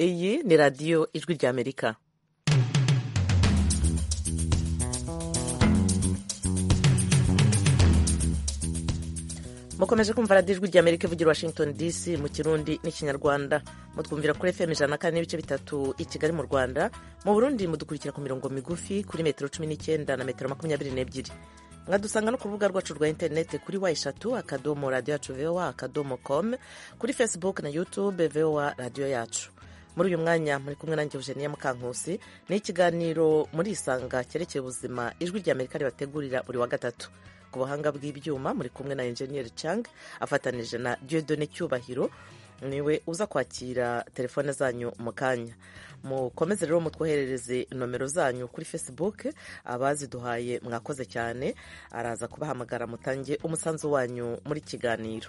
iyi ni radiyo ijwi ry'amerika mukomeje kumva radiyo ijwi ry'amerika ivugira washington dc mu kirundi n'ikinyarwanda mutwumvira kuri fm ijana na kane n'ibice bitatu i kigali mu rwanda mu burundi mudukurikira ku mirongo migufi kuri metero cumi n'icyenda na metero makumyabiri n'ebyiri mwadusanga no ku rubuga rwacu rwa interineti kuri wa eshatu akadomo radiyo yacu vowa akadomo komu kuri facebook na youtube vowa radiyo yacu muri uyu mwanya muri kumwe nanjye eugenia mukankusi ni ikiganiro muri isanga cyerekeye ubuzima ijwi ry'amerika ribategurira buri wa gatatu ku buhanga bw'ibyuma muri kumwe na enjeniyeri cang afatanije na diodone cyubahiro niwe uza kwakira telefone zanyu mu kanya mukomeze rero mutwoherereze nomero zanyu kuri facebook abaziduhaye mwakoze cyane araza kubahamagara mutange umusanzu wanyu muri kiganiro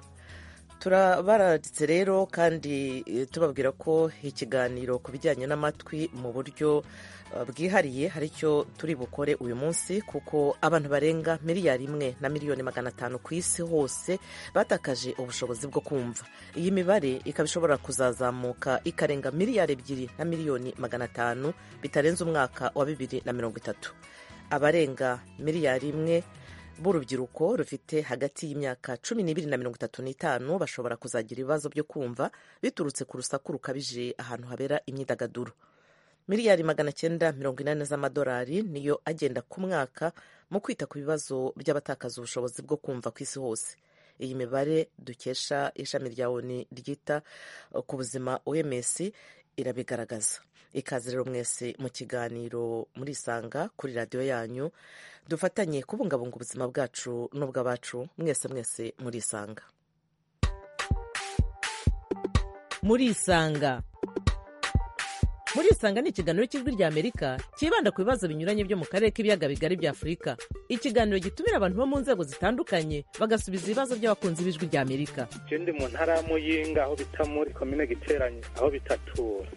turabaranditse rero kandi tubabwira ko ikiganiro ku bijyanye n'amatwi mu buryo bwihariye hari icyo turi bukore uyu munsi kuko abantu barenga miliyari imwe na miliyoni magana atanu ku isi hose batakaje ubushobozi bwo kumva iyi mibare ikaba ishobora kuzazamuka ikarenga miliyari ebyiri na miliyoni magana atanu bitarenze umwaka wa bibiri na mirongo itatu abarenga miliyari imwe b'urubyiruko rufite hagati y'imyaka cumi n'ibiri na mirongo itatu n'itanu bashobora kuzagira ibibazo byo kumva biturutse ku rusaku rukabije ahantu habera imyidagaduro miliyari magana cyenda mirongo inani z'amadolari niyo agenda ku mwaka mu kwita ku bibazo by'abatakaza ubushobozi bwo kumva ku isi hose iyi mibare dukesha ishami rya oni ryita ku buzima oms irabigaragaza ikaze rero mwese mu kiganiro muri isanga kuri radiyo yanyu dufatanye kubungabunga ubuzima bwacu n'ubw'abacu mwese mwese muri isanga muri isanga muri isanga ni ikiganiro cy'ijwi ry'amerika cyibanda ku bibazo binyuranye byo mu karere k'ibiyaga bigari bya afurika ikiganiro gitumira abantu bo mu nzego zitandukanye bagasubiza ibibazo by'abakunzi b'ijwi ry'amerika icyo ndi mu ntara y'amuyinga aho bita muri komine giteranye aho bitatura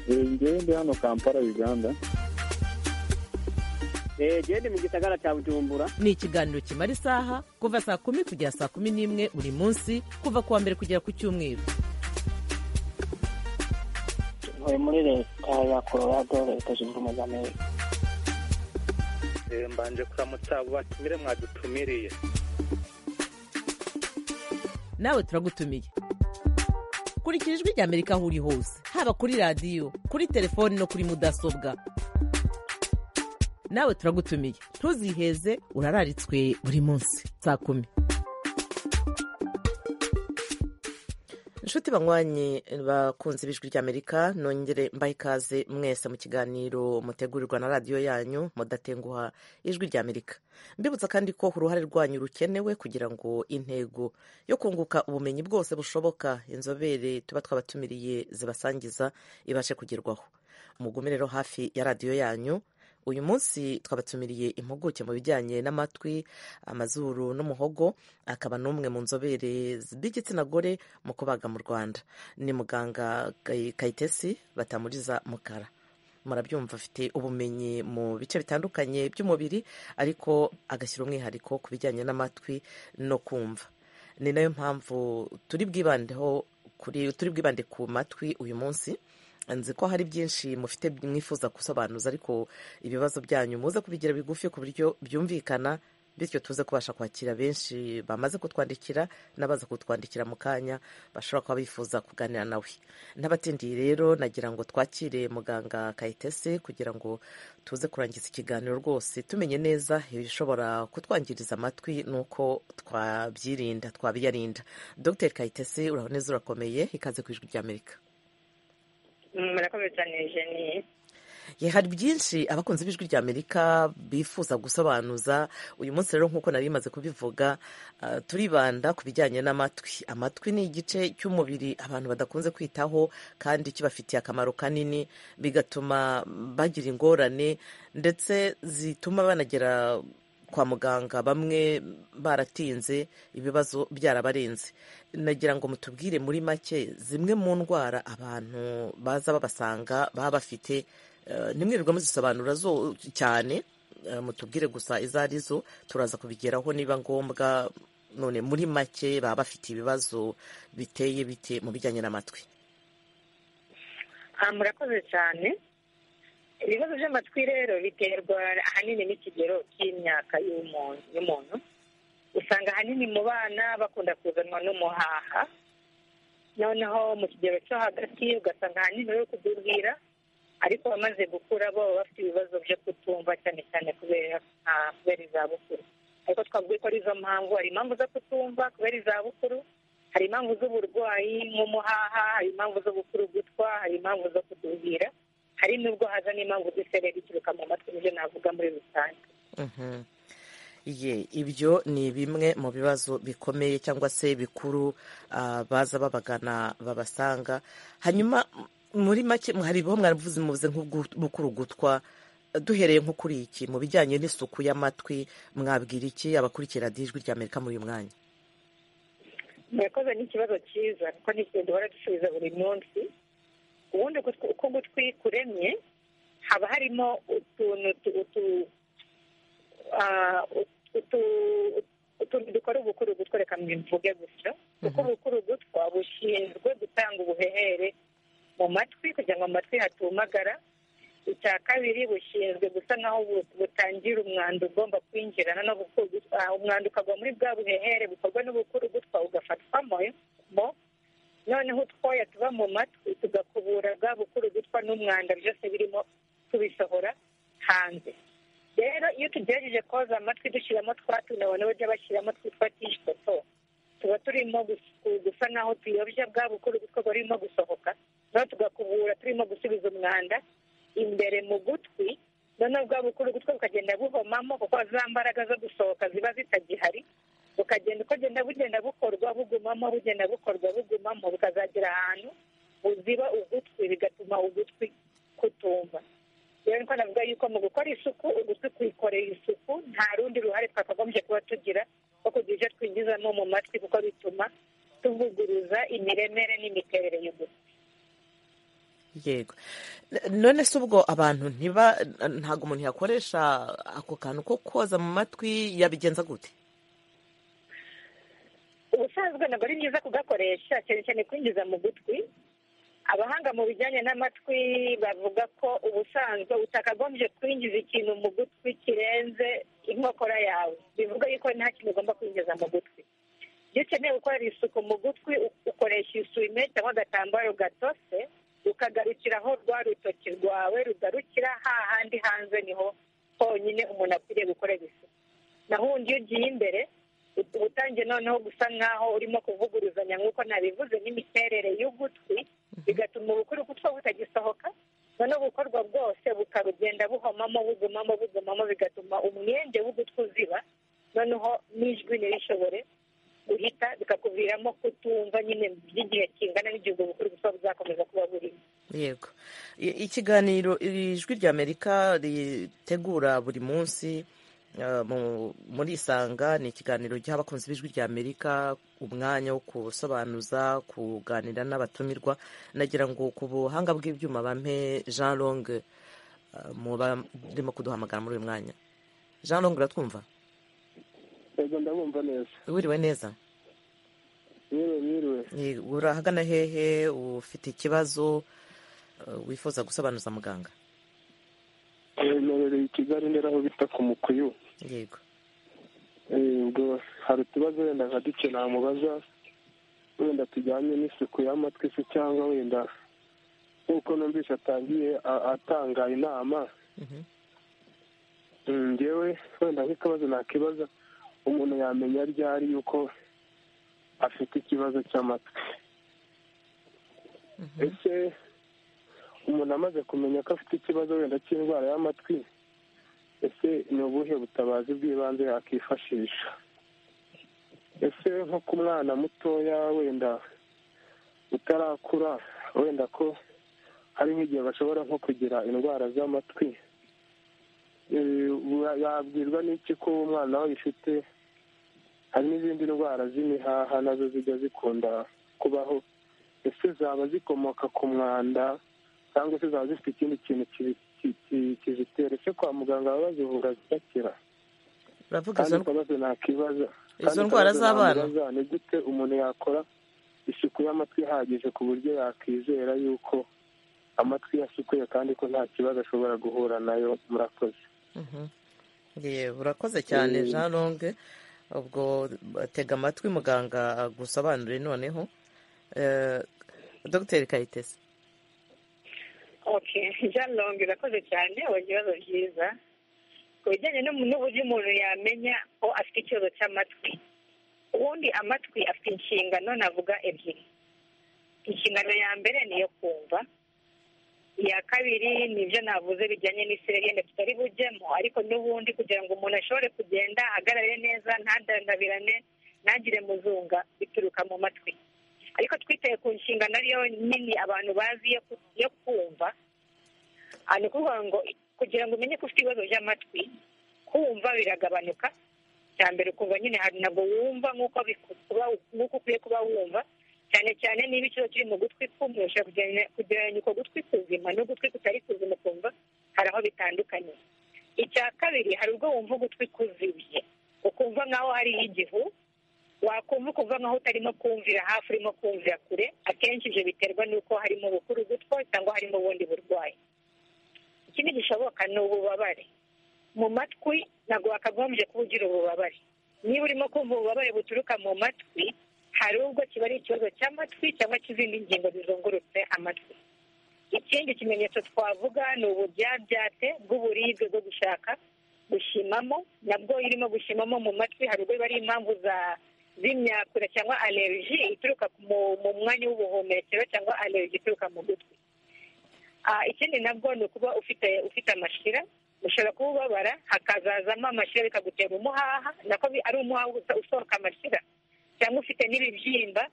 ngewe ndi hano kampala uganda genda mu gisagara cya bujumbura ni ikiganiro kimara isaha kuva saa kumi kugera saa kumi n'imwe buri munsi kuva ku wa mbere kugera ku cyumweru ntuye muri leta ya colorado leta zunze ubumwe za amerika mbanje kuramutsa batumire mwadutumiriye nawe turagutumiye kurikira ijwi rya amerika aho uri hose haba kuri radiyo kuri telefoni no kuri mudasobwa nawe turagutumiye ntuziheze urararitswe buri munsi saa kumi inshuti banywanyi bakunze ibijwi ry'amerika nongere mbahe ikaze mwese mu kiganiro mutegurirwa na radiyo yanyu mudatenguha ijwi ry'amerika mbibutsa kandi ko uruhare rwanyu rukenewe kugira ngo intego yo kunguka ubumenyi bwose bushoboka inzobere tuba twabatumiriye zibasangiza ibashe kugerwaho mugume rero hafi ya radiyo yanyu uyu munsi twabatumiriye impuguke mu bijyanye n'amatwi amazuru n'umuhogo akaba n'umwe mu nzobere b'igitsina gore mu kubaga mu rwanda ni muganga kayitesi batamuriza mukara murabyumva afite ubumenyi mu bice bitandukanye by'umubiri ariko agashyira umwihariko ku bijyanye n'amatwi no kumva ni nayo mpamvu turi bwibandeho turi bwibande ku matwi uyu munsi nzi ko hari byinshi mufite mwifuza gusobanuza ariko ibibazo byanyu muze kubigira bigufi ku buryo byumvikana bityo tuze kubasha kwakira benshi bamaze kutwandikira n'abaza kutwandikira mu kanya bashobora kuba bifuza kuganira nawe n'abatindiye rero nagira ngo twakire muganga kayitese kugira ngo tuze kurangiza ikiganiro rwose tumenye neza ibishobora kutwangiriza amatwi n'uko twabyirinda twabiyarinda dr kayitese uraboneza urakomeye ikaze ku ijwi ry'amerika murakoze cyane jeniye ye hari byinshi abakunzi b'ijwi ry'amerika bifuza gusobanuza uyu munsi rero nk'uko nari bimaze kubivuga turibanda ku bijyanye n'amatwi amatwi ni igice cy'umubiri abantu badakunze kwitaho kandi kibafitiye akamaro kanini bigatuma bagira ingorane ndetse zituma banagera kwa muganga bamwe baratinze ibibazo byarabarenze nagira ngo mutubwire muri make zimwe mu ndwara abantu baza babasanga baba bafite ntimwirirwa muzisobanura zo cyane mutubwire gusa izo ari zo turaza kubigeraho niba ngombwa none muri make baba bafite ibibazo biteye bite mu bijyanye n'amatwi Ah, murakoze cyane ibibazo by'amatwi rero biterwa ahanini n'ikigero cy'imyaka y'umuntu y'umuntu usanga ahanini mu bana bakunda kuzanwa n'umuhaha noneho mu kigero cyo hagati ugasanga ahanini bari kudubwira ariko abamaze gukura bo baba bafite ibibazo byo kutumva cyane cyane kubera ah, kubera izabukuru ariko twavuga ko ari izo mpamvu hari impamvu zo kutumva kubera izabukuru hari impamvu z'uburwayi nk'umuhaha hari impamvu zo gukura ugutwa hari impamvu zo kutubwira hari n'ubwo haza n'impamvu z'isereri ituruka mu matwi nibyo navuga muri rusange Mhm. Ye, ibyo ni bimwe mu bibazo bikomeye cyangwa se bikuru ah, baza babagana babasanga hanyuma m- muri make m- hari bo mwaravuze muvuze nk'ubukuru gutwa duhereye nko kuri iki mu bijyanye n'isuku y'amatwi mwabwira iki abakurikira radiyo ijwi rya amerika muri uyu mwanya murakoze ni ikibazo cyiza kuko ni ikintu duhora dusubiza buri munsi ubundi gutwi- uko ugutwi kuremye haba harimo utuntu tu- utu- ah, utu- utuntu dukora ubukuru gutwa reka mbivuge gutyo kuko ubukuru gutwa bushinzwe gutanga ubuhehere mu matwi kugira ngo amatwi hatumagara icya kabiri bushinzwe gusa nkaho bu- butangira umwanda ugomba kwinjirana no guku- ah, umwanda ukagwa muri bwa buhehere bukorwa n'ubukuru gutwa ugafatwamo mo noneho utwoya tuba mu matwi tugakubura bwa bukuru gutwa n'umwanda byose birimo tubisohora hanze rero iyo tugerageje koza amatwi dushyiramo twa tuntu abantu bajya bashyiramo twitwa tishikoto tuba turimo gus- gusa naho tuyobya bwa bukuru gutwa burimo gusohoka noneho tugakubura turimo gusubiza umwanda imbere mu gutwi noneho bwa bukuru gutwa bukagenda buhomamo kuko za mbaraga zo gusohoka ziba zitagihari bukagenda uko genda bugenda bukorwa bugumamo bugenda bukorwa bugumamo bukazagera ahantu buziba ugutwi bigatuma ugutwi kutumva rero niko navuga yuko mu gukora isuku ugutwi kwikorera isuku nta rundi ruhare twakagombye kuba tugira rwo kugira ibyo twinjizamo mu matwi kuko bituma tuvuguruza imiremere n'imiterere y'ugutwi yego N- none se ubwo abantu ntiba ntabwo umuntu yakoresha ako kantu ko koza mu matwi yabigenza gute ubusanzwe ntabwo ari byiza kugakoresha cyane cyane kwinjiza mu gutwi abahanga mu bijyanye n'amatwi bavuga ko ubusanzwe utakagombye kwinjiza ikintu mu gutwi kirenze inkokora yawe bivuga yuko nta kintu ugomba kwinjiza mu gutwi iyo ukeneye gukorera isuku mu gutwi u- ukoresha isume cyangwa agatambaro gatose ukagarukira aho rwa rutoki rwawe rugarukira hahandi hanze niho honyine umuntu akwiriye gukorera isuku naho undi iyo ugiye imbere uba utangiye noneho gusa nk'aho urimo kuvuguruzanya nk'uko nabivuze n'imiterere y'ugutwi bigatuma ubukuru gutwa butagisohoka noneho gukorwa bwose bukarugenda buhomamo bugumamo bugumamo bigatuma umwenge w'ugutwi uziba noneho n'ijwi ntirishobore guhita bikakuviramo kutumva nyine by'igihe kingana n'igihe ubwo bukuru gutwa buzakomeza kuba burimo yego I- ikiganiro iri jwi rya amerika ritegura buri munsi eh, mu- muri isanga ni ikiganiro giha abakunzi b'ijwi rya amerika umwanya wo gusobanuza kuganira n'abatumirwa nagira ngo ku buhanga bw'ibyuma bampe jean long eh, muba rurimo kuduhamagara muri uyu mwanya jean long uratwumva yego ndabumva neza wiriwe neza yewe biriwe Eh, urahagana hehe ufite ikibazo eh, wifuza gusobanuza muganga yemerereye i kigali ndera aho bita ku mukuyu yego Eh, ubwo hari utubazo wenda nka duke namubaza wenda tujyanye n'isuku y'amatwi se cyangwa wenda nk'uko numvise atangiye a- atanga inama Mhm. Mm, njyewe wenda nk'ikibazo nakibaza umuntu yamenya ryari yuko afite ikibazo cy'amatwi ese umuntu amaze kumenya ko afite ikibazo wenda cy'indwara y'amatwi ese ni ubuhe butabazi bw'ibanze yakifashisha ese nko ku mwana mutoya wenda utarakura wenda ko hari nk'igihe bashobora nko kugira indwara z'amatwi Eh, wa- yabwirwa n'iki ko umwana we ayifite hari n'izindi ndwara z'imihaha nazo zijya zikunda kubaho ese zaba zikomoka ku mwanda cyangwa se zaba zifite ikindi kintu kibi- ki- ki- kizitera ese kwa muganga baba bazivura zigakira uravuga kandi izo ikibazo ntakibaza izo ndwara z'abana? ni gute umuntu yakora isuku y'amatwi ihagije ku buryo yakizera yuko amatwi yasukuye kandi ko nta kibazo ashobora guhura nayo murakoze yewe urakoze cyane jean longue ubwo batega amatwi muganga agusobanurire noneho Eh, dogiteri kayitesi okay jean long irakoze cyane abonye ibibazo byiza ku bijyanye n'umu- n'uburyo umuntu yamenya ko afite ikibazo cy'amatwi ubundi amatwi afite inshingano navuga ebyiri inshingano ya mbere ni iyo kumva iya kabiri ni ibyo navuze bijyanye n'isiragenda tutari bujyemo ariko n'ubundi kugira ngo umuntu ashobore kugenda ahagarare neza ntadandabirane ntagire muzunga bituruka mu matwi ariko twitaye ku nshingano ariyo nini abantu bazi yo ku- yo kumva Ah, ni ukuvuga ngo kugira ngo umenye ko ufite ibibazo by'amatwi kumva biragabanuka cya mbere ukumva nyine hari ntabwo wumva nk'uko biku- kuba- nk'uko ukwiye kuba wumva cyane cyane niba ikibazo kiri mu gutwi kumvisha kugereranya uko gutwi kuzima n'ugutwi kutari kuzima kumva hari aho bitandukanye icya kabiri hari ubwo wumva ugutwi kuzibye ukumva nk'aho hariho igihu wakumva ukumva nkaho utarimo kumvira hafi urimo kumvira kure akenshi ibyo biterwa n'uko harimo ubukuru gutwa cyangwa harimo ubundi burwayi ikindi gishoboka ni ububabare mu matwi ntabwo wakagombye kuba ugira ububabare niba urimo kumva ububabare buturuka mu matwi hari ubwo kiba ari ikibazo cy'amatwi cyangwa cy'izindi ngingo zizungurutse amatwi ikindi kimenyetso twavuga ni uburyabyate bw'uburibwe bwo gushaka gushimamo nabwo irimo gushimamo mu matwi hari ubwo biba ari impamvu za z'imyakura cyangwa alerji ituruka mu- mu mwanya w'ubuhumekero cyangwa alerji ituruka mu gutwi Ah, ikindi nabwo ni ukuba ufite ufite amashira ushobora kuba ubabara hakazazamo amashira bikagutera umuhaha nako bi- ari umuhaha usa- usohoka amashira cyangwa ufite n'ibibyimba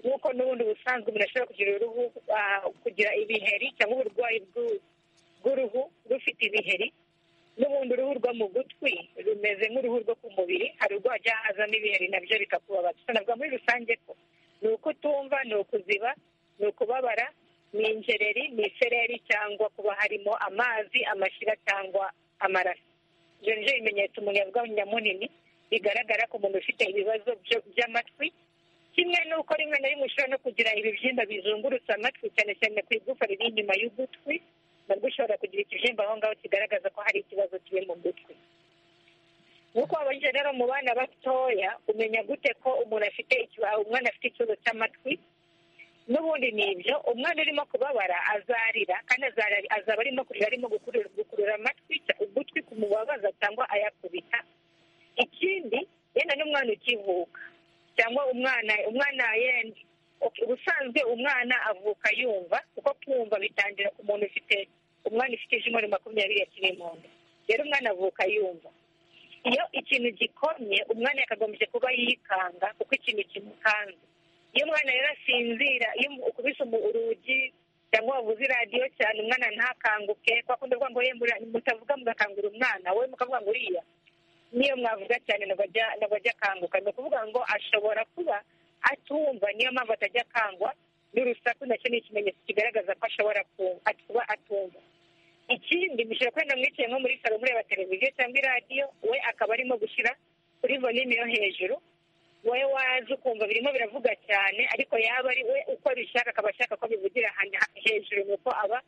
nk'uko n'ubundi busanzwe umuntu ashobora kugira uruhu ah, kugira ibiheri cyangwa uburwayi bw'u- bw'uruhu rufite ibiheri n'ubundi uruhu rwo mu gutwi rumeze nk'uruhu rwo ku mubiri hari ubwo hajya hazamo ibiheri nabyo bikakubabaza gusa navuga muri rusange ko ni uko utumva ni ukuziba ni ukubabara ni injereri ni isereri cyangwa kuba harimo amazi amashyira cyangwa amaraso ibyo ni byo bimenyetso umuntu yavuga nyamunini bigaragara ko umuntu ufite ibibazo byo- by'amatwi kimwe n'uko rimwe na rimwe ushobora no kugira ibibyimba bizungurutse amatwi cyane cyane ku igufa riri inyuma y'ugutwi nabwo ushobora kugira ikibyimba aho ngaho kigaragaza ko hari ikibazo kiri mu gutwi nk'uko wabajije rero mu bana batoya umenya gute ko umuntu afite ikiba- umwana afite ikibazo cy'amatwi n'ubundi ni ibyo umwana urimo kubabara azarira kandi azarira- azaba arimo kurira arimo gukurura gukurura amatwi ugutwi kumubabaza cyangwa ayakubita ikindi yenda n'umwana ukivuka cyangwa umwana umwana yenda ubusanzwe umwana avuka yumva kuko kumva bitangira ku muntu ufite umwana ufite ijwi muri makumyabiri yakiri mu nda rero umwana avuka yumva iyo ikintu gikomye umwana yakagombye kuba yikanga kuko ikintu kimukanze iyo umwana rero asinzira iyo ukubise umu- urugi cyangwa wavuze iradiyo cyane umwana ntakanguke kwa kundi kuvuga ngo ye muri- mutavuga mugakangura umwana wowe mukavuga ngo uriya niyo mwavuga cyane ntabwo ajya ntabwo ajya akanguka ni ukuvuga ngo ashobora kuba atumva niyo mpamvu atajya akangwa n'urusaku nacyo ni ikimenyetso kigaragaza ko ashobora ku- at- kuba atumva ikindi mushobora kwenda mwicaye nko muri salo mureba televiziyo cyangwa iradiyo we akaba arimo gushyira kuri volume yo hejuru wowe waza ukumva birimo biravuga cyane ariko yaba ari we uko abishaka akaba ashaka ko bivugira ahantu ha- hejuru nuko aba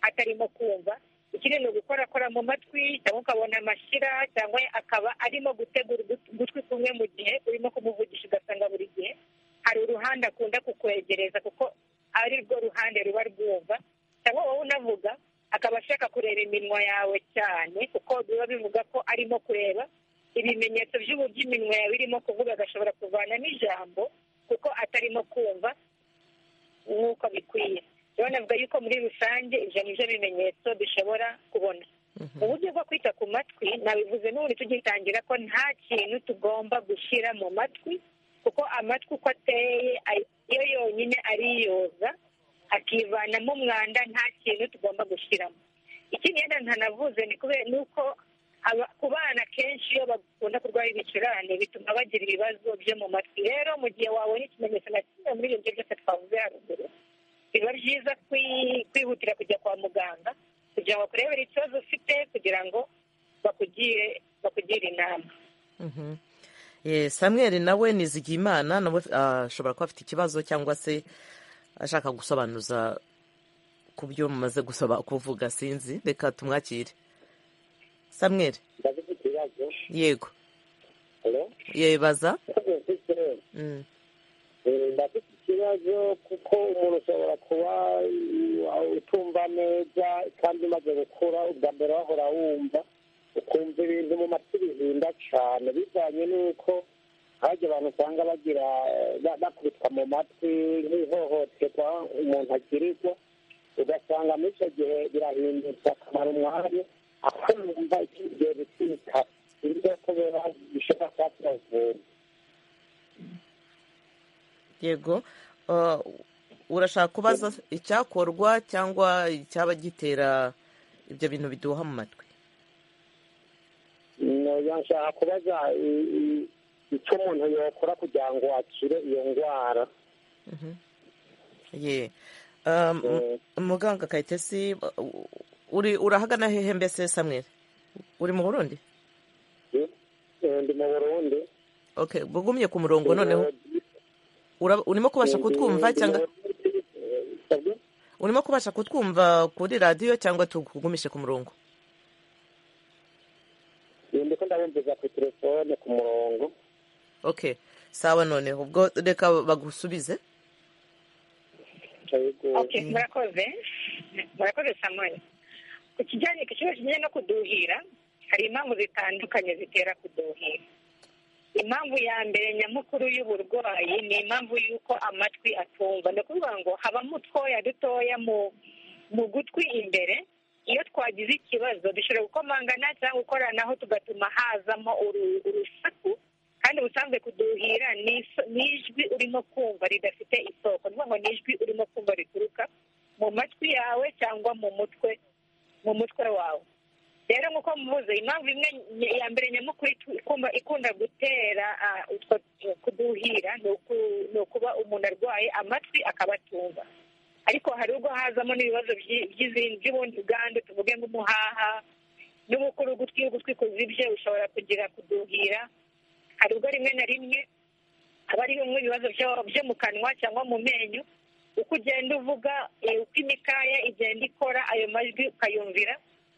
atarimo kumva ikindi ni ugukorakora mu matwi cyangwa ukabona amashyira cyangwa akaba arimo gutegura ugut- ugutwi kumwe mu gihe urimo kumuvugisha ugasanga buri gihe hari uruhande akunda kukwegereza kuko ari rwo ruhande ruba rwumva cyangwa wowe unavuga akaba ashaka kureba iminwa yawe cyane kuko biba bivuga ko arimo kureba ibimenyetso by'uburyo iminwa yawe irimo kuvuga agashobora kuvanamo ijambo kuko atarimo kumva nk'uko bikwiye rero navuga yuko muri rusange ibyo ni byo bimenyetso dushobora kubona uburyo bwo kwita ku matwi nabivuze n'ubundi tugitangira ko nta kintu tugomba gushyira mu matwi kuko amatwi uko ateye ari- yo yonyine ariyoza akivanamo umwanda nta kintu tugomba gushyiramo ikindi yenda ntanavuze ni kubera ni uko aba- ku bana kenshi iyo bakunda kurwara ibicurane bituma bagira ibibazo byo mu matwi rero mu gihe wabonye ikimenyetso na kimwe muri ibyo byose twavuze haruguru biba byiza kwi- kwihutira kujya kwa muganga kugira ngo bakurebere ikibazo ufite kugira ngo bakugire bakugire inama Mhm. Eh, samuel nawe nizigiyimana nawe ah, ashobora kuba afite ikibazo cyangwa se ashaka gusobanuza ku byo mumaze gusaba kuvuga sinzi reka tumwakire samweri ndabona ikibazo yego hano yebaza Mm. ndafite ikibazo kuko umuntu ushobora kuba uh, utumva neza kandi umaze gukura ubwa mbere wahora wumva ukumva ibintu mu matwi bihinda cyane bivanye n'uko hajya abantu usanga bagira eh, ba- bakubitwa mu matwi nk'ihohoterwa umuntu agirirwa ugasanga muri icyo gihe birahindutse akamara umwanya aho numva ikindi gihe bikita ibyo kubera bishobora kuba kiravura yego Uh, urashaka kubaza icyakorwa cyangwa icyaba gitera ibyo bintu biduha mu matwi noya nshaka kubaza i- i- icyo umuntu yakora kugira ngo akire iyo ndwara ye Um, Eh, muganga kayitesi uh, uri urahagana hehe mbese samweri uri mu burundi eh, ndi mu burundi okay bugumye ku murongo noneho ura- urimo kubasha Ndi- kutwumva ndi cyangwa mu Burundi, eh, pardon? urimo kubasha kutwumva kuri radiyo cyangwa tukugumishe ku murongo Eh, ndiko ndabumviza ku telefone ku murongo okay sawa noneho ubwo reka bagusubize yego Okay, murakoze murakoze samuel ku kijyanye ku kibazo kijyanye no kuduhira hari impamvu zitandukanye zitera kuduhira impamvu ya mbere nyamukuru y'uburwayi ni impamvu y'uko amatwi atumva ni ukuvuga ngo habamo utwoya dutoya mu mu gutwi imbere iyo twagize ikibazo dushobora gukomangana cyangwa gukoranaho tugatuma hazamo uru- urusaku kandi ubusanzwe kuduhira ni iso- ni ijwi urimo kumva ridafite isoko ni ukuvuga ngo ni ijwi urimo kumva rituruka mu matwi yawe cyangwa mu mutwe mu mutwe wawe rero nk'uko muvuze impamvu imwe ny- ya mbere nyamukuru itu- ikunda- ikunda gutera ah, utwo kuduhira ni uku- ni ukuba umuntu arwaye amatwi akaba atumva ariko hari ubwo hazamo n'ibibazo by'i- by'izindi by'ubundi bwandu tuvuge nk'umuhaha n'ubukuru ugutwi iyo ugutwi kuzibye ushobora kugira kuduhira hari ubwo rimwe na rimwe haba ari bimwe mu bibazo byo- byo mu kanwa cyangwa mu menyo uko ugenda uvuga eh, uko imikaya igenda ikora ayo majwi ukayumvira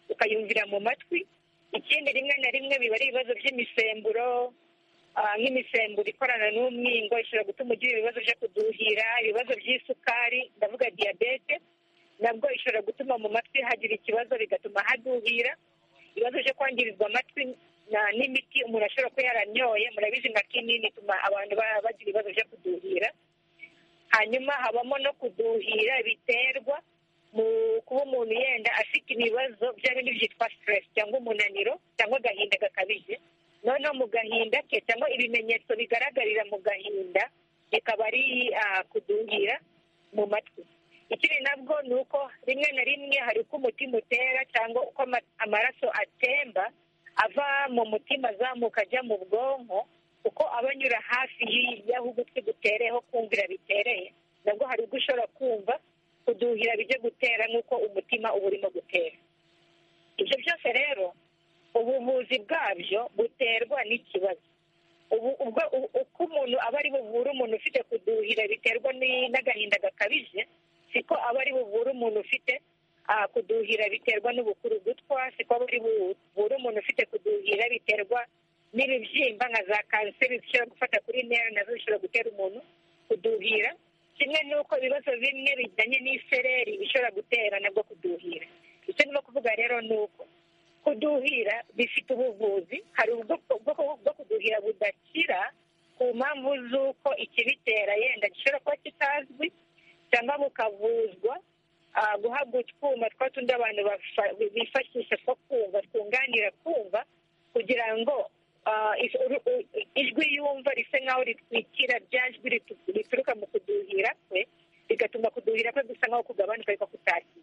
ukayumvira mu matwi ikindi rimwe na rimwe biba ari ibibazo by'imisemburo ah, nk'imisemburo ikorana n'umwingo ishobora gutuma ugira ibibazo byo kuduhira ibibazo by'isukari ndavuga diyabete nabwo ishobora gutuma mu matwi hagira ikibazo bigatuma haduhira ibibazo byo kwangirizwa amatwi na- n'imiti umuntu ashobora kuba yaranyoye murabizi nka kinini ituma abantu ba- bagira ibibazo byo kuduhira hanyuma habamo no kuduhira biterwa mu kuba umuntu yenda afite ibibazo bya bindi byitwa stress cyangwa umunaniro cyangwa agahinda gakabije noneho mu gahinda ke cyangwa ibimenyetso bigaragarira mu gahinda bikaba ari ah, kuduhira mu matwi ikindi nabwo ni uko rimwe na rimwe hari uko umutima utera cyangwa uko ama- amaraso atemba ava mu mutima azamuka ajya mu bwonko kuko aba anyura hafi y'i- y'aho ugutwi gutereyeho kumvira bitereye nabwo hari ubwo ushobora kumva kuduhira bijya gutera nk'uko umutima uba urimo gutera ibyo byose rero ubuvuzi bwabyo buterwa n'ikibazo ubu ubwo u- uko umuntu aba ari buvure umuntu ufite kuduhira biterwa ni- n'agahinda gakabije siko aba ari buvure umuntu ufite ah, kuduhira biterwa n'ubukuru gutwa siko aba ari buvure umuntu ufite kuduhira biterwa n'ibibyimba nka za kanseri zishobora gufata kuri nera nazo zishobora gutera umuntu kuduhira kimwe n'uko ibibazo bimwe bijyanye n'isereri bishobora gutera nabwo kuduhira icyo ndimo kuvuga rero ni uko kuduhira bifite ubuvuzi hari ubwoko bwo- bwo kuduhira budakira ku mpamvu z'uko ikibitera yenda gishobora kuba kitazwi cyangwa bukavuzwa ah, guhabwa utwuma twa tundi abantu bafa- bifashisha two kumva twunganira kumva kugira ngo ah, is- uru- u- ijwi yumva risa nk'aho ritwikira rya jwi ritu- rituruka mu kuduhira kwe bigatuma kuduhira kwe gusa nk'aho kugabanuka ariko kutakira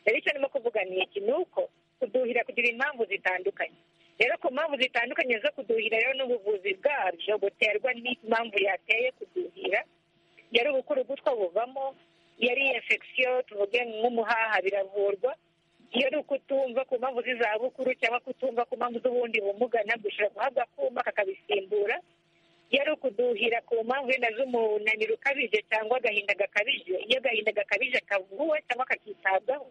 rero icyo ndimo kuvuga ni iki ni uko kuduhira kugira impamvu zitandukanye rero ku mpamvu zitandukanye zo kuduhira rero n'ubuvuzi bwabyo buterwa n'impamvu yateye kuduhira yari ubukuru gutwa buvamo yari infection tuvuge nk'umuhaha biravurwa iyo ari ukutumva ku mpamvu z'izabukuru cyangwa kutumva ku mpamvu z'ubundi bumuga nabwo ushobora guhabwa akuma kakabisimbura yari ukuduhira ku mpamvu wenda z'umunaniro ukabije cyangwa agahinda gakabije iyo agahinda gakabije kavuwe cyangwa kakitabwaho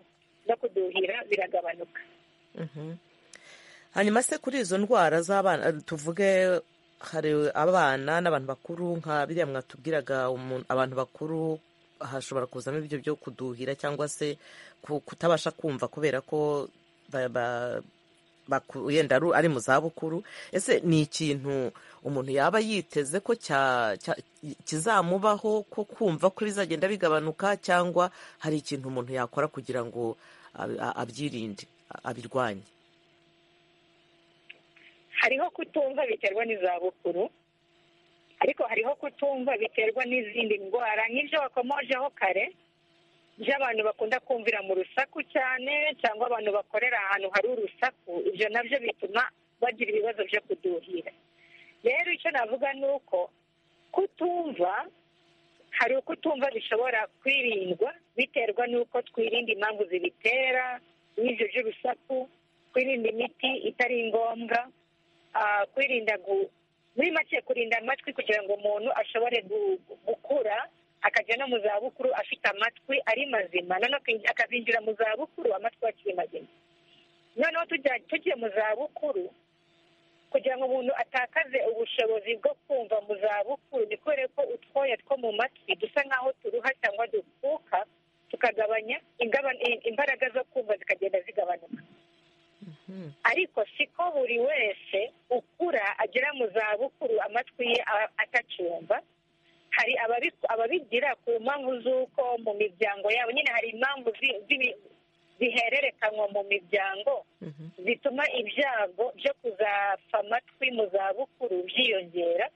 no kuduhira biragabanuka hanyuma se kuri izo ndwara z'abana tuvuge hari abana n'abantu bakuru nka biriya mwatubwiraga abantu bakuru hashobora kuzamo ibyo byo kuduhira cyangwa se kutabasha kumva kubera ko wenda ari mu zabukuru ese ni ikintu umuntu yaba yiteze ko kizamubaho ko kumva ko bizagenda bigabanuka cyangwa hari ikintu umuntu yakora kugira ngo abyirinde abirwanye hariho kutumva biterwa n'izabukuru ariko hariho kutumva biterwa n'izindi ndwara nk'ibyo wakomojeho kare by'abantu bakunda kumvira mu rusaku cyane cyangwa abantu bakorera ahantu hari urusaku ibyo nabyo bituma bagira ibibazo byo kuduhira rero icyo navuga ni uko kutumva hari ukutumva bishobora kwirindwa biterwa n'uko twirinda impamvu zibitera n'ibyo by'urusaku kwirinda imiti itari ngombwa kwirinda muri make kurinda amatwi kugira ngo umuntu ashobore gukura akajya no mu zabukuru afite amatwi ari mazima akazinjira mu zabukuru amatwi akiri mazima noneho tugiye mu zabukuru kugira ngo umuntu atakaze ubushobozi bwo kumva mu zabukuru ni kubera ko utwoya two mu matwi dusa nk'aho turuha cyangwa dupfuka tukagabanya imbaraga zo kumva zikagenda zigabanuka ariko siko buri wese ukura agera mu zabukuru amatwi ye atacyumva hari ababigira ku mpamvu z'uko mu miryango yabo nyine hari impamvu zihererekanywa mu miryango zituma ibyago byo kuzapfa amatwi mu zabukuru byiyongera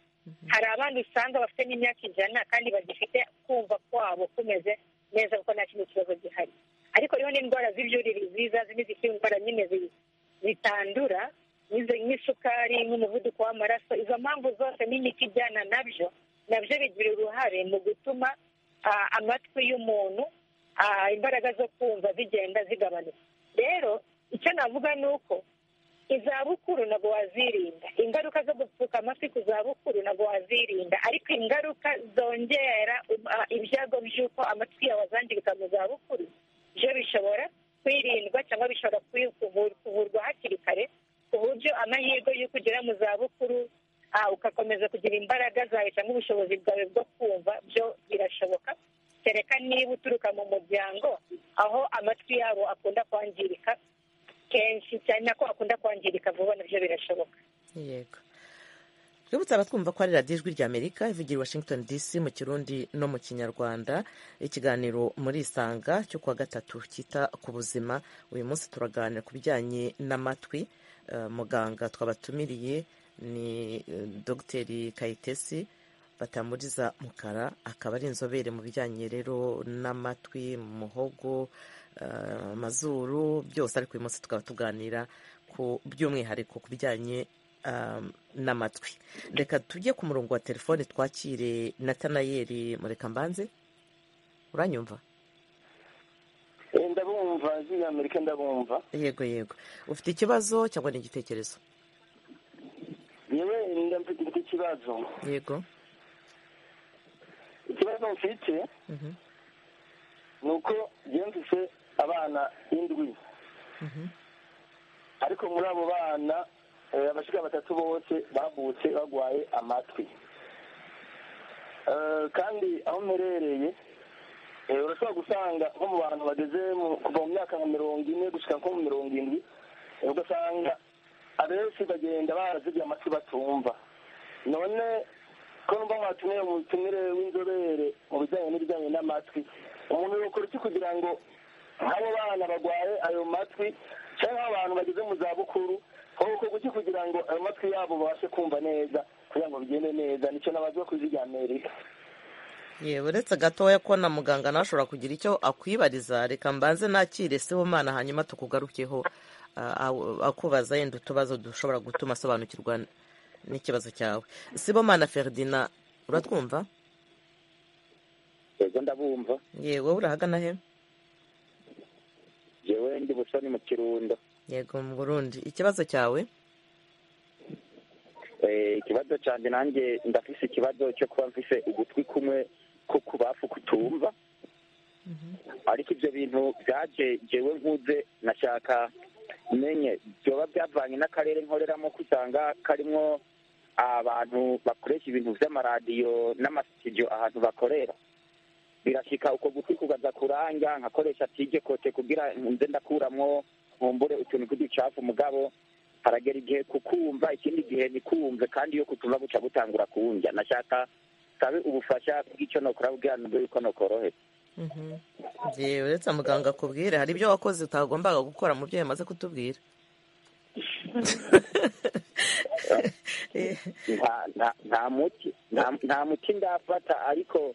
hari abandi usanga bafite n'imyaka ijana kandi bagifite kumva kwabo kumeze neza kuko nta kindi kibazo gihari ariko rero n'indwara z'ibyurire zizazi n'izikiri indwara nyine zitandura nk'isukari nk'umuvuduko w'amaraso izo mpamvu zose n'imiti ijyana nabyo nabyo bigira uruhare mu gutuma amatwi y'umuntu imbaraga zo kumva zigenda zigabanuka rero icyo navuga ni uko izabukuru ntabwo wazirinda ingaruka zo gupfuka amatwi ku zabukuru ntabwo wazirinda ariko ingaruka zongera ibyago by'uko amatwi yawe azangirika mu zabukuru byo bishobora kwirindwa cyangwa bishobora kuvurwa hakiri kare ku buryo amahirwe y'uko ugera mu zabukuru ugakomeza kugira imbaraga zawe cyangwa ubushobozi bwawe bwo kumva byo birashoboka kereka niba uturuka mu muryango aho amatwi yabo akunda kwangirika kenshi cyane nako akunda kwangirika vuba nabyo birashoboka yego twibutse abatwumva ko ari radiyo ijwi ry'amerika ivugira i washington dc mu kirundi no mu kinyarwanda ikiganiro muri isanga cyo kuwa gatatu cyita ku buzima uyu munsi turaganira ku bijyanye n'amatwi muganga twabatumiriye ni dogiteri kayitesi batamuriza mukara akaba ari inzobere mu bijyanye rero n'amatwi mu muhogo amazuru byose ariko uyu munsi tukaba tuganira ku by'umwihariko ku bijyanye n'amatwi reka tujye ku murongo wa telefone twakire natanayeri murekambanze uranyumva ndabumva ziriya amerika ndabumva yego yego ufite ikibazo cyangwa ni igitekerezo yewe mfite ikibazo yego ikibazo mfite ni uko mfite abana indwi ariko muri abo bana abashyirira batatu bose bavutse barwaye amatwi kandi aho mperereye urashobora gusanga nko mu bantu bageze kuva mu myaka nka mirongo ine gushyira nko mu mirongo irindwi ugasanga abenshi bagenda barazibye amatwi batumva none ko numva mwatumiye umutumire w'inzobere mu bijyanye n'ibijyanye n'amatwi umuntu yakora iki kugira ngo nk'abo bana barwaye ayo matwi cyangwa abantu bageze mu zabukuru kuko guki kugira ngo ayo matwi yabo babashe kumva neza kugira ngo bigende neza nicyo nabazwa ku ijwi amerika yewe uretse gatoya ko na muganga nawe ashobora kugira icyo akwibariza reka mbanze nakire siho mwana hanyuma tukugarukeho akubaza yenda utubazo dushobora gutuma asobanukirwa n'ikibazo cyawe sibo mwana feridina uratwumva yego ndabumva yewe urahagana he yewe ndi busoni mu kirundo yego mu burundi ikibazo cyawe ikibazo cyane nanjye ndafise ikibazo cyo kuba mfise ugutwi kumwe ko kubafu kutumva ariko ibyo bintu byaje jewe nkuze nashaka menye byoba byavanye n'akarere nkoreramo kusanga karimo abantu bakoresha ibintu by'amaradiyo n'amasitidiyo ahantu bakorera birashyika uko gutwi kugaza kuranga nkakoresha tije kote kugira nze ndakuramwo nkumbure utuntu tw'uducafu mugabo haragera igihe kukumva ikindi gihe nikumve kandi iyo kutumva guca gutangura kuwunjya nashaka sabe ubufasha bw'icyo nokora bubwira nubwo yuko nokorohetse yewe uretse muganga akubwire hari ibyo wakoze utagombaga gukora mu byo yamaze kutubwira nta muti nta muti ndafata ariko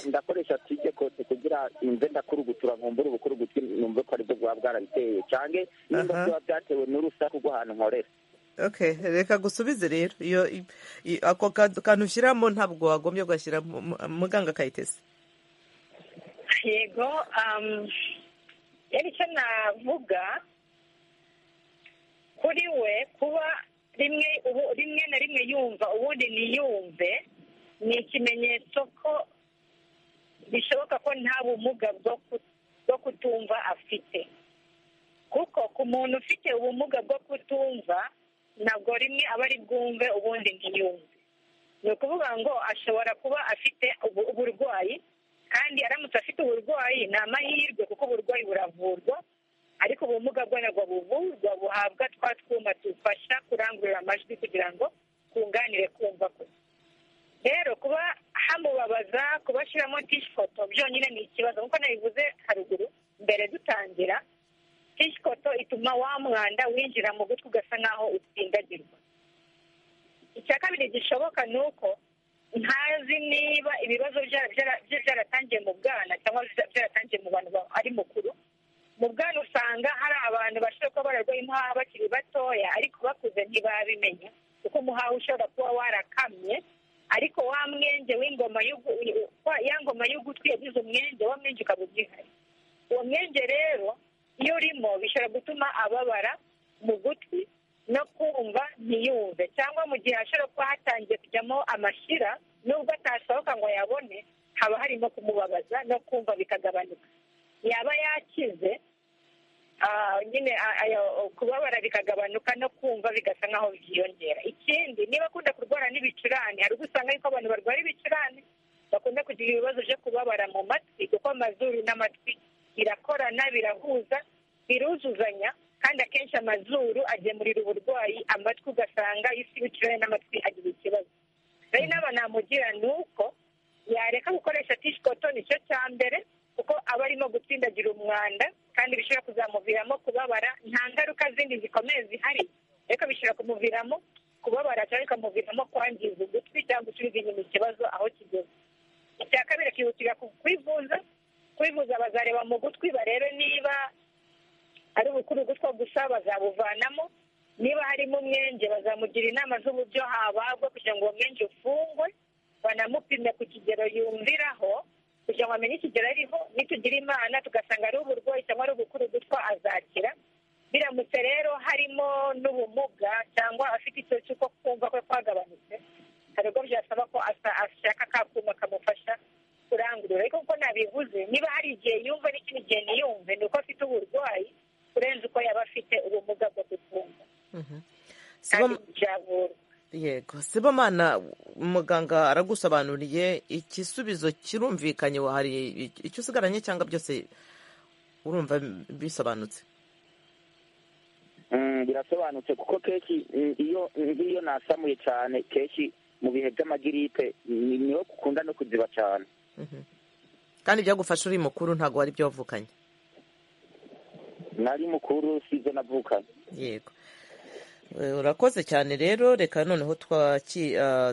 ndakoresha tujye kose kugira nze ndakurugutura nkumbure ubukurugutwi numve ko aribwo bwaba bwarabiteye cyane nimba biba byatewe n'urusaku rw'ahantu nkorera ok reka gusubize rero iyo ako kantu ushyiramo ntabwo wagombye kugashyira muganga akayitese yego yari icyo navuga kuri we kuba rimwe ubu rimwe na rimwe yumva ubundi ntiyumve ni ikimenyetso ko bishoboka ko nta bumuga bwo kutumva afite kuko ku muntu ufite ubumuga bwo kutumva ntabwo rimwe aba ari bwumve ubundi ntiyumve ni ukuvuga ngo ashobora kuba afite uburwayi kandi aramutse afite uburwayi ni amahirwe kuko uburwayi buravurwa ariko ubumuga bwo ntabwo buvurwa buhabwa twa twuma dufasha kurangurura amajwi kugira ngo twunganire kumva kwe rero kuba hamubabaza kubashyiramo tishikoto byonyine ni ikibazo nk'uko nabivuze haruguru mbere dutangira tishikoto ituma wa mwanda winjira mu gutwi ugasa nk'aho utsindagirwa icya kabiri gishoboka ni uko ntazi niba ibibazo bye byaratangiye mu bwana cyangwa byaratangiye mu bantu ari mukuru mu bwana usanga hari abantu bashobora kuba bararwaye imuhaha bakiri batoya ariko bakuze ntibabimenya kuko umuhaha ushobora kuba warakamye ariko wa mwenge w'ingoma ya ngoma y'ugutwi yagize umwenge wa mwenge ukaba ugihari uwo mwenge rero iyo urimo bishobora gutuma ababara mu gutwi no kumva ntiyumve cyangwa mu gihe hashobora kuba hatangiye kujyamo amashyira nubwo atasohoka ngo yabone haba harimo kumubabaza no kumva bikagabanuka yaba yakize nyine kubabara bikagabanuka no kumva bigasa nk'aho byiyongera ikindi niba akunda kurwara n'ibicurane hari ubwo usanga yuko abantu barwara ibicurane bakunda kugira ibibazo byo kubabara mu matwi kuko amazuru n'amatwi birakorana birahuza biruzuzanya kandi akenshi amazuru agemurira uburwayi amatwi ugasanga isi ibicurane n'amatwi agira ikibazo rero inama namugira ni uko yareka gukoresha tishikoto nicyo cya mbere kuko aba arimo gutsindagira umwanda kandi bishobora kuzamuviramo kubabara nta ngaruka zindi zikomeye zihari ariko bishobora kumuviramo kubabara cyangwa bikamuviramo kwangiza ugutwi cyangwa gusubiza inyuma ikibazo aho kigeze icya kabiri akihutira kwivuza kwivuza bazareba mu gutwi barebe niba ari ubukuru gutwa gusa bazabuvanamo niba harimo umwenge bazamugira inama z'uburyo habagwa kugira ngo uwo mwenge ufungwe banamupime ku kigero yumviraho kugira ngo amenye ikigero ariho nitugira imana tugasanga ari uburwayi cyangwa ari ubukuru gutwa azakira biramutse rero harimo n'ubumuga cyangwa afite ikibazo cy'uko kumva kwe kwagabanutse hari ubwo byasaba ko ashaka ka kuma kamufasha kurangurura ariko kuko nabivuze niba hari igihe yumva n'ikindi gihe ntiyumve ni uko afite uburwayi kurenza uko yaba afite ubumuga bwo gutunga kandi byavurwa yego sibomana muganga aragusobanuriye igisubizo kirumvikanye hari icyo usigaranye cyangwa byose urumva bisobanutse birasobanutse kuko kenshi iyo nk'iyo nasamuye cyane kenshi mu bihe by'amagiripe niyo ukunda no kuziba cyane kandi byagufasha uri mukuru ntabwo wari ibyo wavukanye nari mukuru si ibyo navukanye yego urakoze cyane rero reka noneho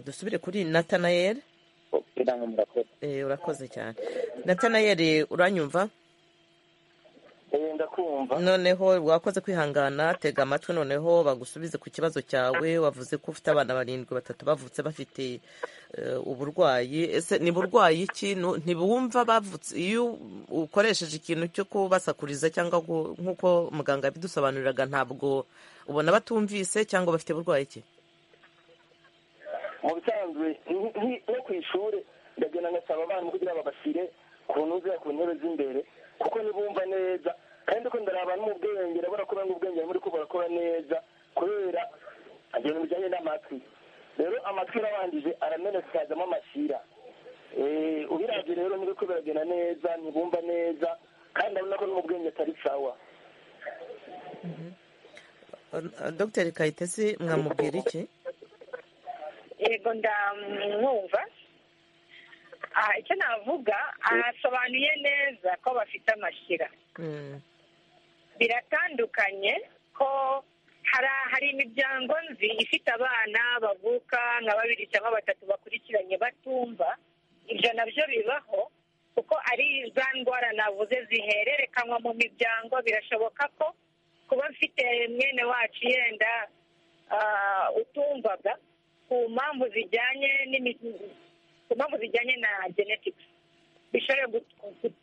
dusubire kuri natanayeri urakoze cyane natanayeri uranyumva noneho wakoze kwihangana tega amatwi noneho bagusubize ku kibazo cyawe wavuze ko ufite abana barindwi batatu bavutse bafite uburwayi ese ni burwayi ikintu ntibumva bavutse iyo ukoresheje ikintu cyo kubasakuriza cyangwa nk'uko muganga yabidusobanuriraga ntabwo ubona batumvise cyangwa bafite burwayi ki mu bisanzwe no ku ishuri ndagenda ngasaba abana kugira babashyire ku ntuza ku ntebe z'imbere kuko ntibumva neza kandi ko ndari abantu mu bwenge urabona ko banga ubwenge muri ko barakora neza kubera ibintu bijyanye n'amatwi rero amatwi arabandije aramenetse hazamo amashyira ubirabye rero ntibiko biragenda neza ntibumva neza kandi urabona ko n'ubwenge atari sawa dogiteri kayitesi mwamubwira iki yego ndamwumva icyo navuga asobanuye neza ko bafite amashyira biratandukanye ko hari imiryango nzi ifite abana bavuka nka babiri cyangwa batatu bakurikiranye batumva ibyo nabyo bibaho kuko ari za ndwara navuze zihererekanwa mu miryango birashoboka ko kuba mfite mwene wacu yenda utumvaga ku mpamvu zijyanye ku mpamvu zijyanye na genetics bishobora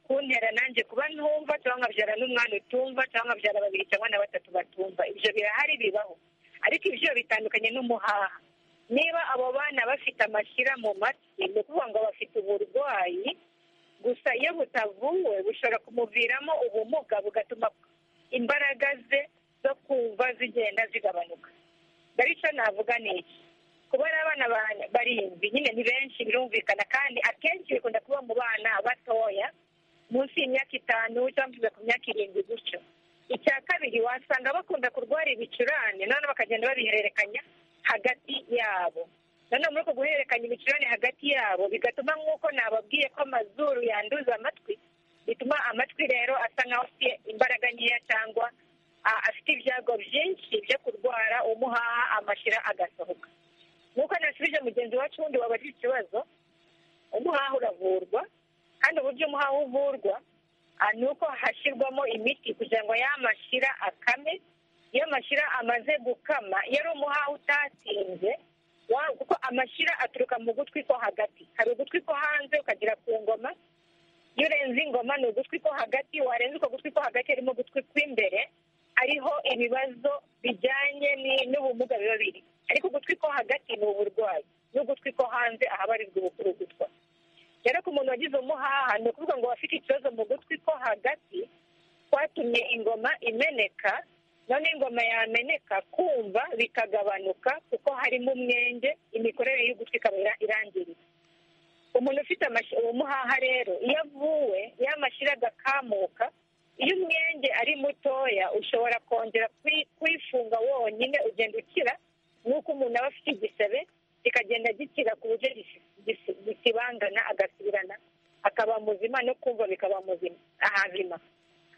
kuntera nanjye kuba ntumva cyangwa nkabyara n'umwana utumva cyangwa nkabyara babiri cyangwa na batatu batumva ibyo birahari bibaho ariko ibyo bitandukanye n'umuhaha niba abo bana bafite amashyira mu matwi ni ukuvuga ngo bafite uburwayi gusa iyo butavuwe bushobora kumuviramo ubumuga bugatuma imbaraga ze zo kumva zigenda zigabanuka dore icyo navuga ni iki kuba abana barindwi nyine ni benshi birumvikana kandi akenshi bikunda kuba mu bana batoya munsi y'imyaka itanu cyangwa ku myaka irindwi gutyo icya kabiri wasanga bakunda kurwara ibicurane noneho bakagenda babihererekanya hagati yabo noneho muri uko guhererekanya ibicurane hagati yabo bigatuma nk'uko nababwiye ko amazuru yanduza amatwi bituma amatwi rero asa nkaho afite imbaraga nkeya cyangwa afite ibyago byinshi byo kurwara umuhaha amashyira agasohoka nk'uko nasubije mugenzi wacu wundi wabajije ikibazo umuhaha uravurwa kandi uburyo umuhaha uvurwa ni uko hashyirwamo imiti kugira ngo yamashyira akame iyo amashyira amaze gukama iyo ari umuhaha utatinze kuko amashyira aturuka mu gutwi ko hagati hari ugutwi ko hanze ukagera ku ngoma iyo urenze ingoma ni ugutwi ko hagati warenza uko gutwi ko hagati harimo ugutwi kw'imbere ariho ibibazo bijyanye n'ubumuga biba biri ariko ugutwi ko hagati ni uburwayi n'ugutwi ko hanze ahabarirwa ubugutwa rero ku muntu wagize umuhaha ni ukuvuga ngo wafite ikibazo mu gutwi ko hagati kwatumye ingoma imeneka none ingoma yameneka kumva bikagabanuka kuko harimo umwenge imikorere y'ugutwi ikaba irangiritse umuntu ufite umuhaha rero iyo avuwe iyo amashyira agakamuka iyo umwenge ari mutoya ushobora kongera kwifunga wonyine ugenda ukira nk'uko umuntu aba afite igisebe kikagenda gikira ku buryo gikibangana agasubirana akaba muzima no kumva bikaba muzima ahazima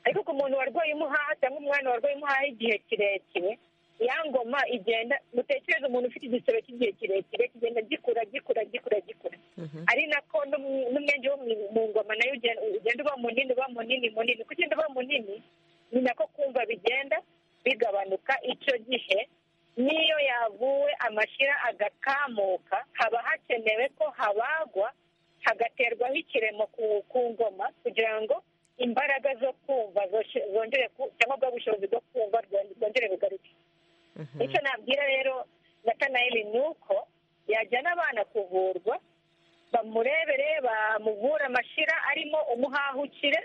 ariko ku muntu warwaye umuhaha cyangwa umwana warwaye umuhaha igihe kirekire ya ngoma igenda mutekereze umuntu ufite igisebe cy'igihe kirekire kigenda gikura gikura gikura gikura ari nako n'umwenge wo mu ngoma nayo ugenda uba munini uba munini munini uko ugenda uba munini ni nako kumva bigenda bigabanuka icyo gihe n'iyo yavuwe amashyira agakamuka haba hakenewe ko habagwa hagaterwaho ikiremo ku ngoma kugira ngo imbaraga zo kumva zongere cyangwa bwa bushobozi bwo kumva rwongere bugaruke icyo nabwira rero natanayeli ni uko yajyana abana kuvurwa bamurebere bamuvura amashyira arimo umuhahukire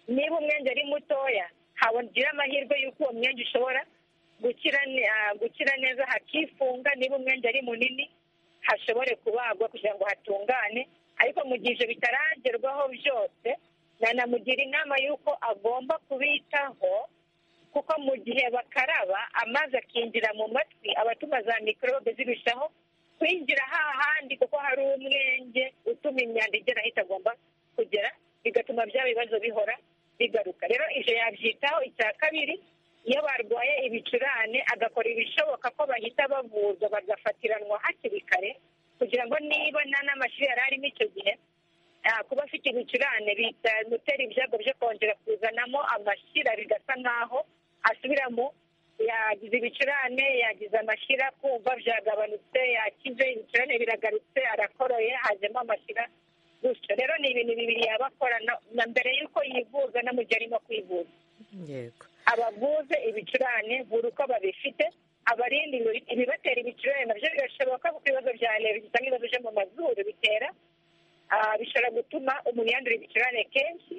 niba umwenge ari mutoya hagira amahirwe y'uko uwo mwenge ushobora gukira neza hakifunga niba umwenge ari munini hashobore kubagwa kugira ngo hatungane ariko mu gihe ibyo bitaragerwaho byose nanamugira inama y'uko agomba kubitaho kuko mu gihe bakaraba amazi akinjira mu matwi abatuma za mikorobe zirushaho kwinjira hahandi kuko hari umwenge utuma imyanda igera aho itagomba kugera bigatuma bya bibazo bihora bigaruka rero ibyo yabyitaho icya kabiri iyo barwaye ibicurane agakora ibishoboka ko bahita bavurwa bagafatiranwa hakiri kare kugira ngo niba nta n'amashuri yari arimo icyo gihe kuba afite ibicurane bimutera ibyago byo kongera kuzanamo amashyira bigasa nk'aho asubiramo yagize ibicurane yagize amashyira kumva byagabanutse yakize ibicurane biragarutse arakoroye hajemo amashyira gutyo rero ni ibintu bibiri yaba akora na mbere y'uko yivuza no mu gihe arimo kwivuza abavuze ibicurane buri uko babifite aba abarindi ngo ibibatera ibicurane nabyo birashoboka kuko ibibazo bya leta cyangwa ibibazo byo mu mazuru bitera bishobora gutuma umuntu yandura ibicurane kenshi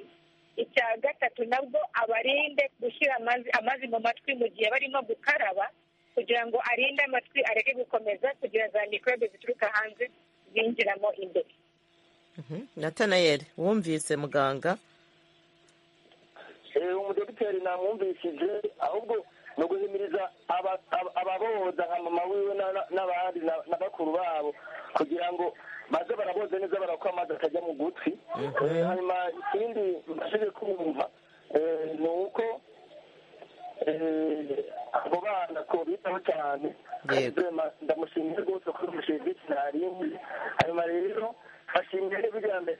icya gatatu nabwo abarinde gushyira amazi mu matwi mu gihe barimo gukaraba kugira ngo arinde amatwi areke gukomeza kugira za mikorobe zituruka hanze zinjiramo imbere natanayeri wumvise muganga umudogiteri namwumvishije ahubwo ni uguhimiriza ababoza nka mama wiwe n'abandi na bakuru babo kugira ngo baze baraboza neza barakora amazi atajya mu gutwi hanyuma ikindi mbashije kumva ni uko abo bana ko bitaho cyane ndamushimiye rwose kuri umushingisi ntarindi hanyuma rero bashimire biriya mbere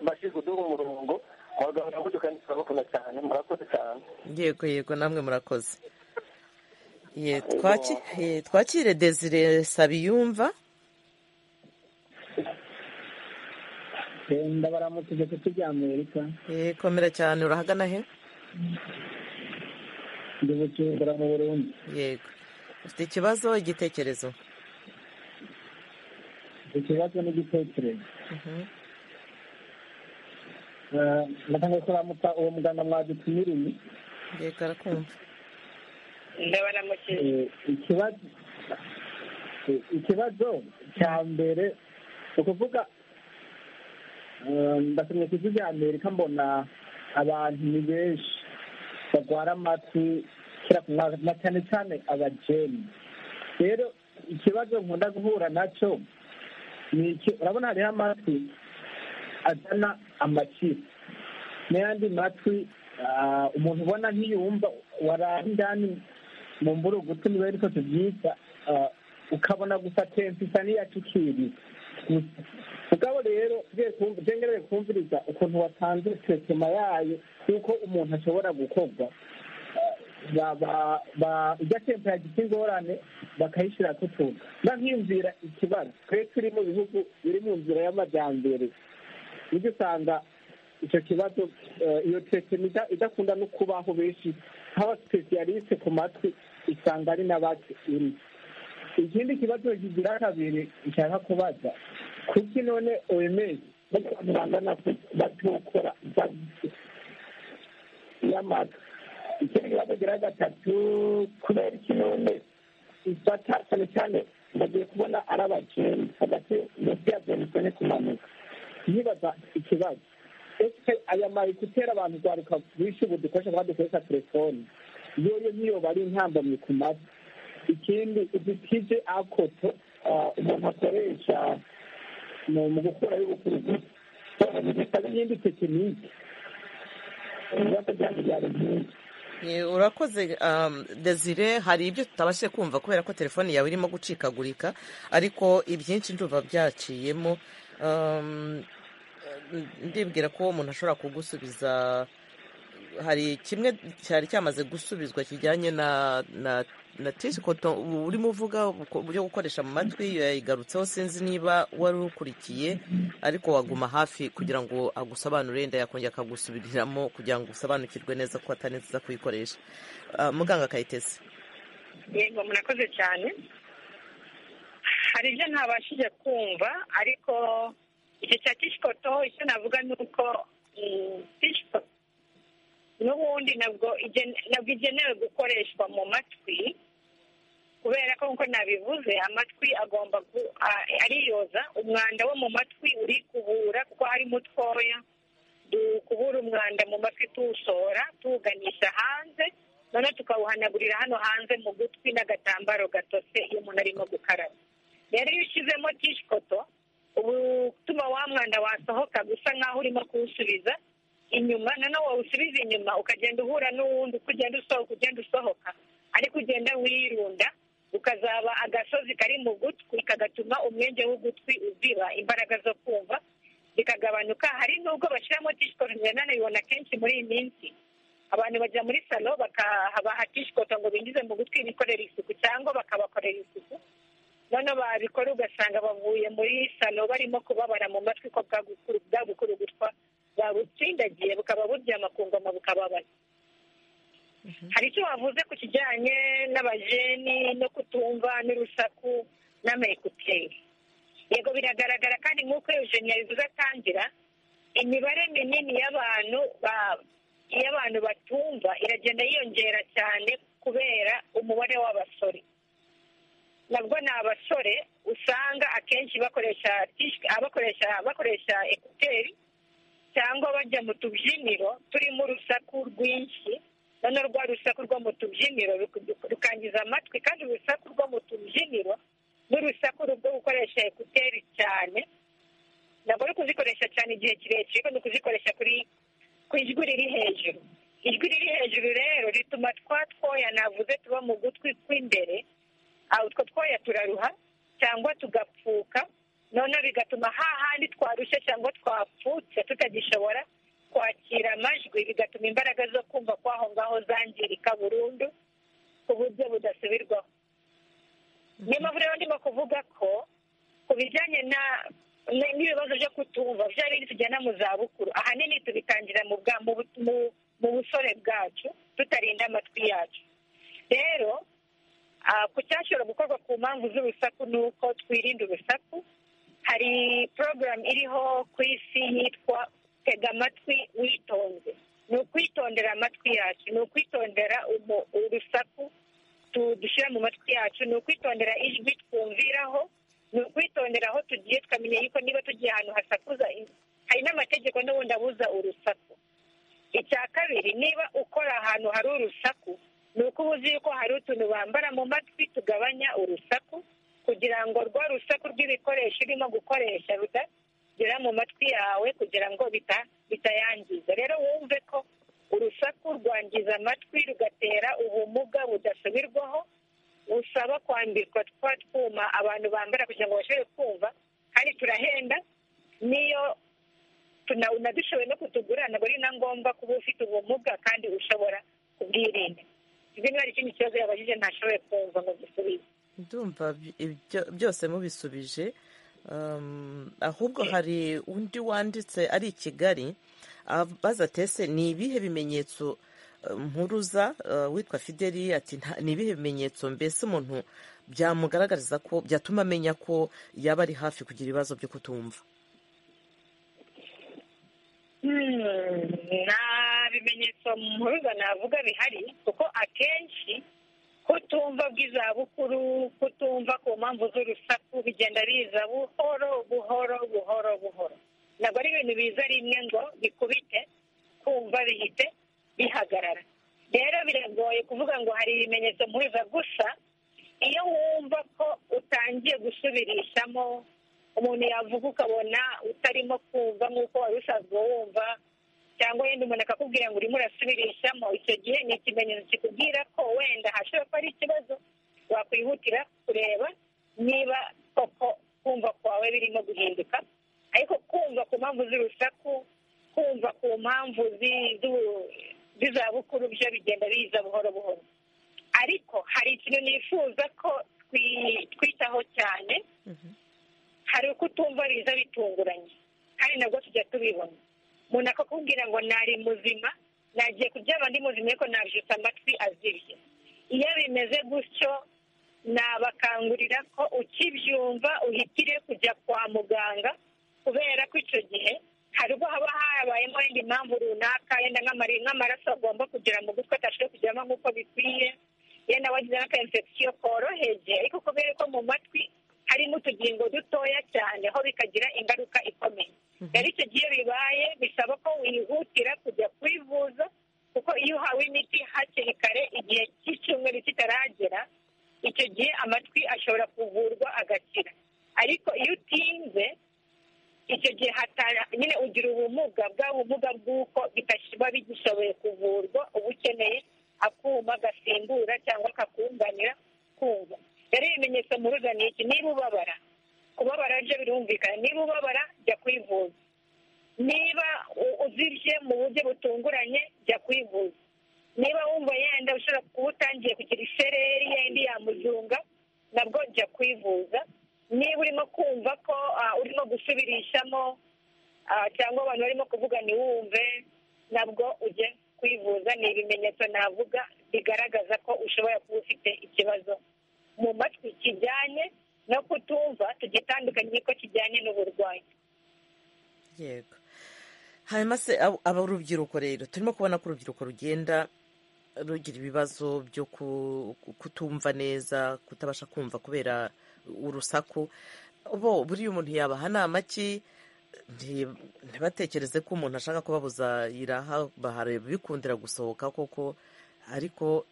bashyize uduha umurongo abaganga buryo kandi turabakunda cyane murakoze cyane yego yego namwe murakoze twakire desire sabiyumva ndabaramukije kuko ibya amerika komera cyane urahagana he ndi gucumbura mu burundi yego ufite ikibazo igitekerezo ikibazo n'igitekerezo ndashaka kuramutsa uwo muganga mwadutumiriye reka arakumva ikibazo cya mbere ni ukuvuga ndasomye ku isi rya amerika mbona abantu ni benshi barwara amatwi na cyane cyane abajeni rero ikibazo nkunda guhura nacyo ni iki urabona hariho amatwi azana amakipe n'ayandi matwi umuntu ubona nk'iyumva warara indani mu mburugutu niba ariko tubyita ukabona gusa kenshi isa n'iyacikiriye mugabo rero tugenewe kumviriza ukuntu watanze tesitema yayo y'uko umuntu ashobora gukorwa ijya tempa yagize ingorane bakayishyira ku tuntu nkiyumvira ikibazo twe turi mu bihugu biri mu nzira y'amajyambere ujya usanga icyo kibazo iyo tekini idakunda no kubaho benshi nk'abasipesiyaliste ku matwi usanga ari n'abake iri ikindi kibazo kigira kabiri nshaka kubaza kuki none oyemezi n'abantu bangana batukora y'amata ikindi kibazo kigira gatatu kubera iki none ifata cyane cyane bagiye kubona ari abakene hagati munsi ya byanditswe no kumanuka yibaza ikibazo ese aya mayikuteri abantu rwaruka bishe ubu dukoresha kuba dukoresha telefoni yoyo niyo bari intambamyi ku matwi ikindi udutije akoto umuntu akoresha mu gukora y'ubucuruzi bitaba n'indi tekinike ibibazo byabo byari byinshi urakoze desire hari ibyo tutabashije kumva kubera ko telefone yawe irimo gucikagurika ariko ibyinshi nduba byaciyemo ndibwira ko umuntu ashobora kugusubiza hari kimwe cyari cyamaze gusubizwa kijyanye na tishi koto urimo uvuga uburyo gukoresha mu matwi yayigarutseho sinzi niba wari ukurikiye ariko waguma hafi kugira ngo agusobanure wenda yakongera akagusubiriramo kugira ngo usobanukirwe neza ko atari nziza kuyikoresha muganga kayitesi yego murakoze cyane hari ibyo ntabashije kumva ariko icyo cya tishi koto icyo navuga ni uko tishi koto n'ubundi nabwo igenewe gukoreshwa mu matwi kubera ko nk'uko nabivuze amatwi agomba ariyoza umwanda wo mu matwi uri kubura kuko harimo utwoya dukubura umwanda mu matwi tuwushora tuwuganisha hanze noneho tukawuhanagurira hano hanze mu gutwi n'agatambaro gatose iyo umuntu arimo gukaraba rero iyo ushyizemo tishikoto uba utuma wa mwanda wasohoka gusa nk'aho urimo kuwusubiza inyuma noneho wawusubiza inyuma ukagenda uhura n'uwundi uko ugenda usohoka ugenda usohoka ariko ugenda wirunda ukazaba agasozi kari mu gutwi kagatuma umwenge w'ugutwi uziba imbaraga zo kumva zikagabanuka hari n'ubwo bashyiramo tishikoto nanayibona kenshi muri iyi minsi abantu bajya muri salo bakabaha tishikoto ngo binjize mu gutwi bikorera isuku cyangwa bakabakorera isuku noneho babikora ugasanga bavuye muri salo barimo kubabara mu matwi ko bwagukuru gutwa babutsindagiye bukaba buryama ku ngoma bukababara hari icyo wavuze ku kijyanye n'abajeni no kutumva n'urusaku n'amayekuteri yego biragaragara kandi nk'uko eugeni yabivuze atangira imibare minini y'abantu y'abantu batumva iragenda yiyongera cyane kubera umubare w'abasore nabwo ni abasore usanga akenshi bakoresha bakoresha bakoresha ekuteri cyangwa bajya mu tubyiniro turimo urusaku rwinshi noneho rwa rusaku rwo mu tubyiniro rukangiza amatwi kandi urusaku rwo mu tubyiniro n'urusaku rwo gukoresha ekuteri cyane ntabwo ari kuzikoresha cyane igihe kirekire ariko ni ukuzikoresha kuri ku ijwi riri hejuru ijwi riri hejuru rero rituma twa twoya navuze tuba mu gutwi kw'imbere utwo twoya turaruha cyangwa tugapfuka noneho bigatuma hahandi twarushye cyangwa twapfutse tutagishobora kwakira amajwi bigatuma imbaraga zo kumva kw'aho ngaho zangirika burundu ku buryo budasubirwaho niyo mpamvu rero ndimo kuvuga ko ku bijyanye n'ibibazo byo kutumva bya bindi tugenda mu zabukuru ahanini tubitangira mu busore bwacu tutarinda amatwi yacu rero ku cyashobora gukorwa ku mpamvu z'urusaku ni uko twirinda urusaku hari porogaramu iriho ku isi yitwa tega amatwi witonze ni ukwitondera amatwi yacu ni ukwitondera urusaku dushyira mu matwi yacu ni ukwitondera ijwi twumviraho ni ukwitondera aho tugiye tukamenya yuko niba tugiye ahantu hasakuza hari n'amategeko n'ubundi abuza urusaku icya kabiri niba ukora ahantu hari urusaku ni uko uba uzi yuko hari utuntu bambara mu matwi tugabanya urusaku kugira ngo rwa rusaku rw'ibikoresho urimo gukoresha rutagera mu matwi yawe kugira ngo bitayangiza rero wumve ko urusaku rwangiza amatwi rugatera ubumuga budasubirwaho busaba kwambikwa twa twuma abantu bambara kugira ngo bashobore kumva kandi turahenda niyo tunadushoboye no kutugura ntabwo ari na ngombwa kuba ufite ubumuga kandi ushobora kubwirinda izi niba hari ikindi kibazo yabajije ntashoboye kumva ngo dusubize ndumva byose mubisubije ahubwo hari undi wanditse ari i kigali abaza tese ni ibihe bimenyetso mpuruza witwa fideli ati ni ibihe bimenyetso mbese umuntu byamugaragariza ko byatuma amenya ko yaba ari hafi kugira ibibazo byo kutumva nta bimenyetso mpuruza navuga bihari kuko akenshi kutumva bw'izabukuru kutumva ku mpamvu z'urusaku bigenda biza buhoro buhoro buhoro buhoro ntabwo ari ibintu biza rimwe ngo bikubite kumva bihite bihagarara rero biragoye kuvuga ngo hari ibimenyetso mpuruza gusa iyo wumva ko utangiye gusubirishamo umuntu yavuga ukabona utarimo kumva nk'uko wari usanzwe wumva cyangwa yenda umuntu akakubwira ngo urimo urasubirishamo icyo gihe ni ikimenyetso kikubwira ko wenda hashobora kuba ari ikibazo wakwihutira kureba niba koko kumva kwawe birimo guhinduka ariko kumva ku mpamvu z'urusaku kumva ku mpamvu z'izabukuru byo bigenda biza buhoro buhoro ariko hari ikintu nifuza ko twitaho cyane hari uko utumva biza bitunguranye kandi nabwo tujya tubibona umuntu akakubwira ngo nari muzima nagiye kuryama ndi muzima ariko nabyutse amatwi azibye iyo bimeze gutyo nabakangurira ko ukibyumva uhitire kujya kwa muganga kubera ko icyo gihe hari ubwo haba habayemo wenda impamvu runaka yenda nk'amaraso agomba kugera mu gutwi atashoboye kugeramo nk'uko bikwiye yenda wagize n'akayinfekisiyo koroheje ariko kubera ko mu matwi harimo utugingo dutoya cyane aho bikagira ingaruka ikomeye rero icyo gihe bibaye bisaba ko wihutira kujya kwivuza kuko iyo uhawe imiti hakiri kare igihe cy'icyumweru kitaragera icyo gihe amatwi ashobora kuvurwa agakira ariko iyo utinze icyo gihe nyine ugira ubumuga bwa bumuga bw'uko biba bigishoboye kuvurwa uba ukeneye akuma gasimbura cyangwa kakunganira kumva rero ibimenyetso muruga ni iki niba ubabara kubabara byo birumvikana niba ubabara jya kwivuza niba uzibye mu buryo butunguranye jya kwivuza niba wumva yenda ushobora kuba utangiye kugira isereri yenda yamuzunga nabwo jya kwivuza niba urimo kumva ko urimo gusubirishamo cyangwa abantu barimo kuvuga ntiwumve nabwo ujye ku kwivuza ni ibimenyetso navuga bigaragaza ko ushobora kuba ufite ikibazo mu matwi kijyanye no kutumva tugitandukanye niko kijyanye n'uburwayi yego hanyuma se aba urubyiruko rero turimo kubona ko urubyiruko rugenda rugira ibibazo byo kutumva neza kutabasha kumva kubera urusaku bo buriya umuntu yabaha nama ki ntibatekereze ko umuntu ashaka kubabuza iraha bikundira gusohoka koko ariko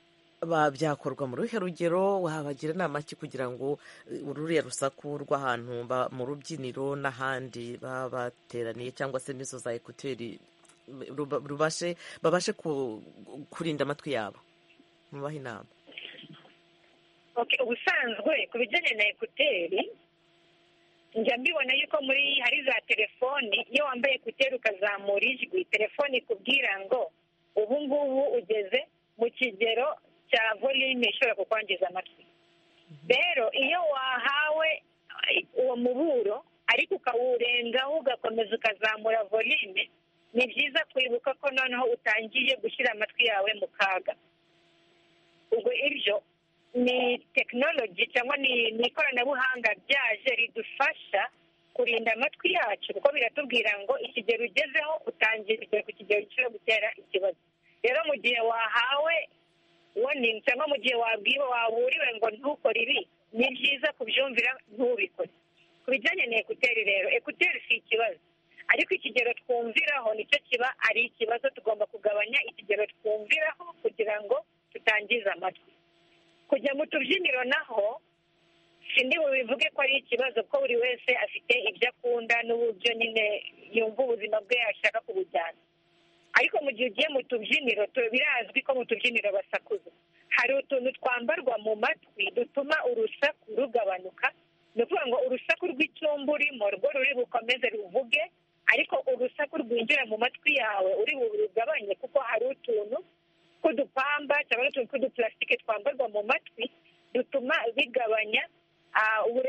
byakorwa mu ruhe rugero wabagira inama ki kugira ngo ururiya rusaku rw'ahantu mu rubyiniro n'ahandi baba bateraniye cyangwa se n'izo za ekuteri rubashe babashe kurinda amatwi yabo mubahe inama ubusanzwe ku bijyanye na ekuteri njya mbibona yuko muri hari za telefoni iyo wambaye ekuteri ukazamura ijwi telefoni ikubwira ngo ubu ngubu ugeze mu kigero cya volime ishobora kukwangiza amatwi rero iyo wahawe uwo muburo ariko ukawurengaho ugakomeza ukazamura volime ni byiza kwibuka ko noneho utangiye gushyira amatwi yawe mu kaga ubwo ibyo ni tekinoloji cyangwa ni ikoranabuhanga ryaje ridufasha kurinda amatwi yacu kuko biratubwira ngo ikigero ugezeho utangiye ku kigero gishobora gutera ikibazo rero mu gihe wahawe warning cyangwa mu gihe wabwiwe waburiwe ngo ntukore ibi ni byiza kubyumvira ntubikore ku bijyanye na ekuteri rero ekuteri si ikibazo ariko ikigero twumviraho nicyo kiba ari ikibazo tugomba kugabanya ikigero twumviraho kugira ngo tutangize amatwi kujya mu tubyiniro naho sindi bubivuge ko ari ikibazo ko buri wese afite ibyo akunda n'uburyo nyine yumva ubuzima bwe yashaka kubujyana ariko mu gihe ugiye mu tubyiniro birazwi ko mu tubyiniro basakuza hari utuntu twambarwa mu matwi dutuma urusaku rugabanuka ni ukuvuga ngo urusaku rw'icyumba urimo rwo ruri bukomeze ruvuge ariko urusaku rwinjira mu matwi yawe uri rugabanye kuko hari utuntu tw'udupamba cyangwa utuntu tw'udupulasitike twambarwa mu matwi dutuma bigabanya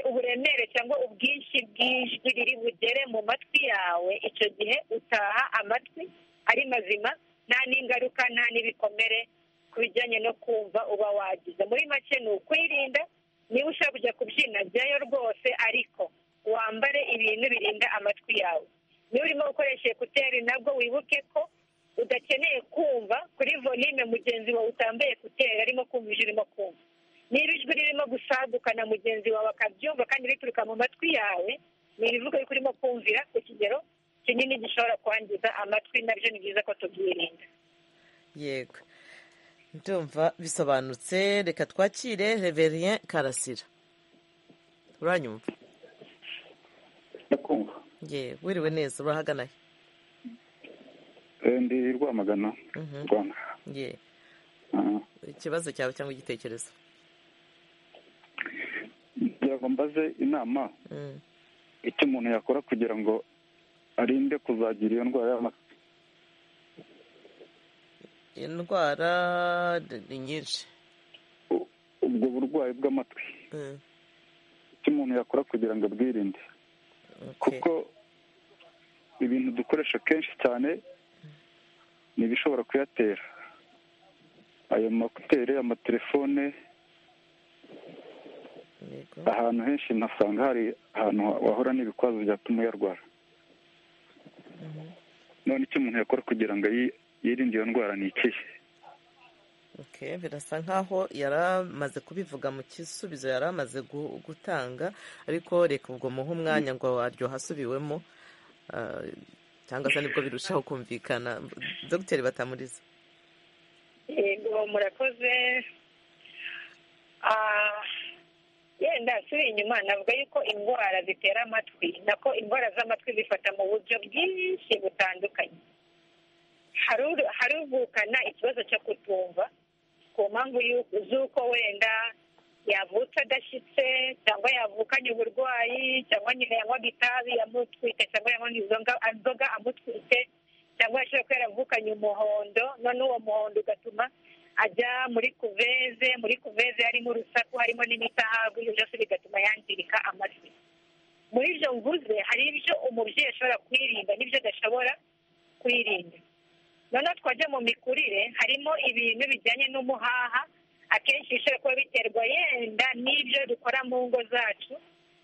uburemere cyangwa ubwinshi bw'ijwi riri bugere mu matwi yawe icyo gihe utaha amatwi ari mazima nta n'ingaruka nta n'ibikomere ku bijyanye no kumva uba wagize muri make ni ukwirinda niba ushaka kujya kubyina jyayo rwose ariko wambare ibintu birinda amatwi yawe niba urimo gukoresha ekuteri nabwo wibuke ko udakeneye kumva kuri volime mugenzi wawe utambaye ekuteri arimo kumva ijwi urimo kumva niba ijwi ririmo gusaguka na mugenzi wawe akabyumva kandi rituruka mu matwi yawe ni ibivuga yuko urimo kumvira ku kigero kinini gishobora kwangiza amatwi nabyo ni byiza ko tubyirinda yego ndumva bisobanutse reka twakire reverien karasira uranyumva ndakumva yewe wiriwe neza urahagana he ndi rwamagana rwanda yewe ikibazo cyawe cyangwa igitekerezo kugira ngo mbaze inama icyo umuntu yakora kugira ngo arinde kuzagira iyo ndwara y'amatwi indwara ni nyinshi ubwo burwayi bw'amatwi icyo umuntu yakora kugira ngo abwirinde kuko ibintu dukoresha kenshi cyane ni ibishobora kuyatera ayo makuteri amatelefone ahantu henshi ntasanga hari ahantu wahura n'ibikwazo byatuma uyarwara none icyo umuntu yakora kugira ngo yirinde iyo ndwara ni ikihe birasa nkaho yari amaze kubivuga mu gisubizo yari amaze gutanga ariko reka ubwo muhe umwanya ngo waryoha asubiwemo cyangwa se nibwo birushaho kumvikana dogiteri batamuriza yego murakoze yenda suri inyuma navuga yuko indwara zitera amatwi nako indwara z'amatwi zifata mu buryo bwinshi butandukanye haruvukana ikibazo cyo kutumva ku mpamvu z'uko wenda yavutse adashyitse cyangwa yavukanye uburwayi cyangwa nyine yanywaga itabi amutwite cyangwa yanywaga inzoga amutwite cyangwa yashobora kuba yaravukanye umuhondo none uwo muhondo ugatuma ajya muri kuveze muri kuveze harimo urusaku harimo n'imitahagwe ibyo byose bigatuma yangirika amatwi muri ibyo mvuze hari ibyo umubyeyi ashobora kwirinda n'ibyo adashobora kwirinda noneho twajya mu mikurire harimo ibintu bijyanye n'umuhaha akenshi bishobora kuba biterwa yenda n'ibyo dukora mu ngo zacu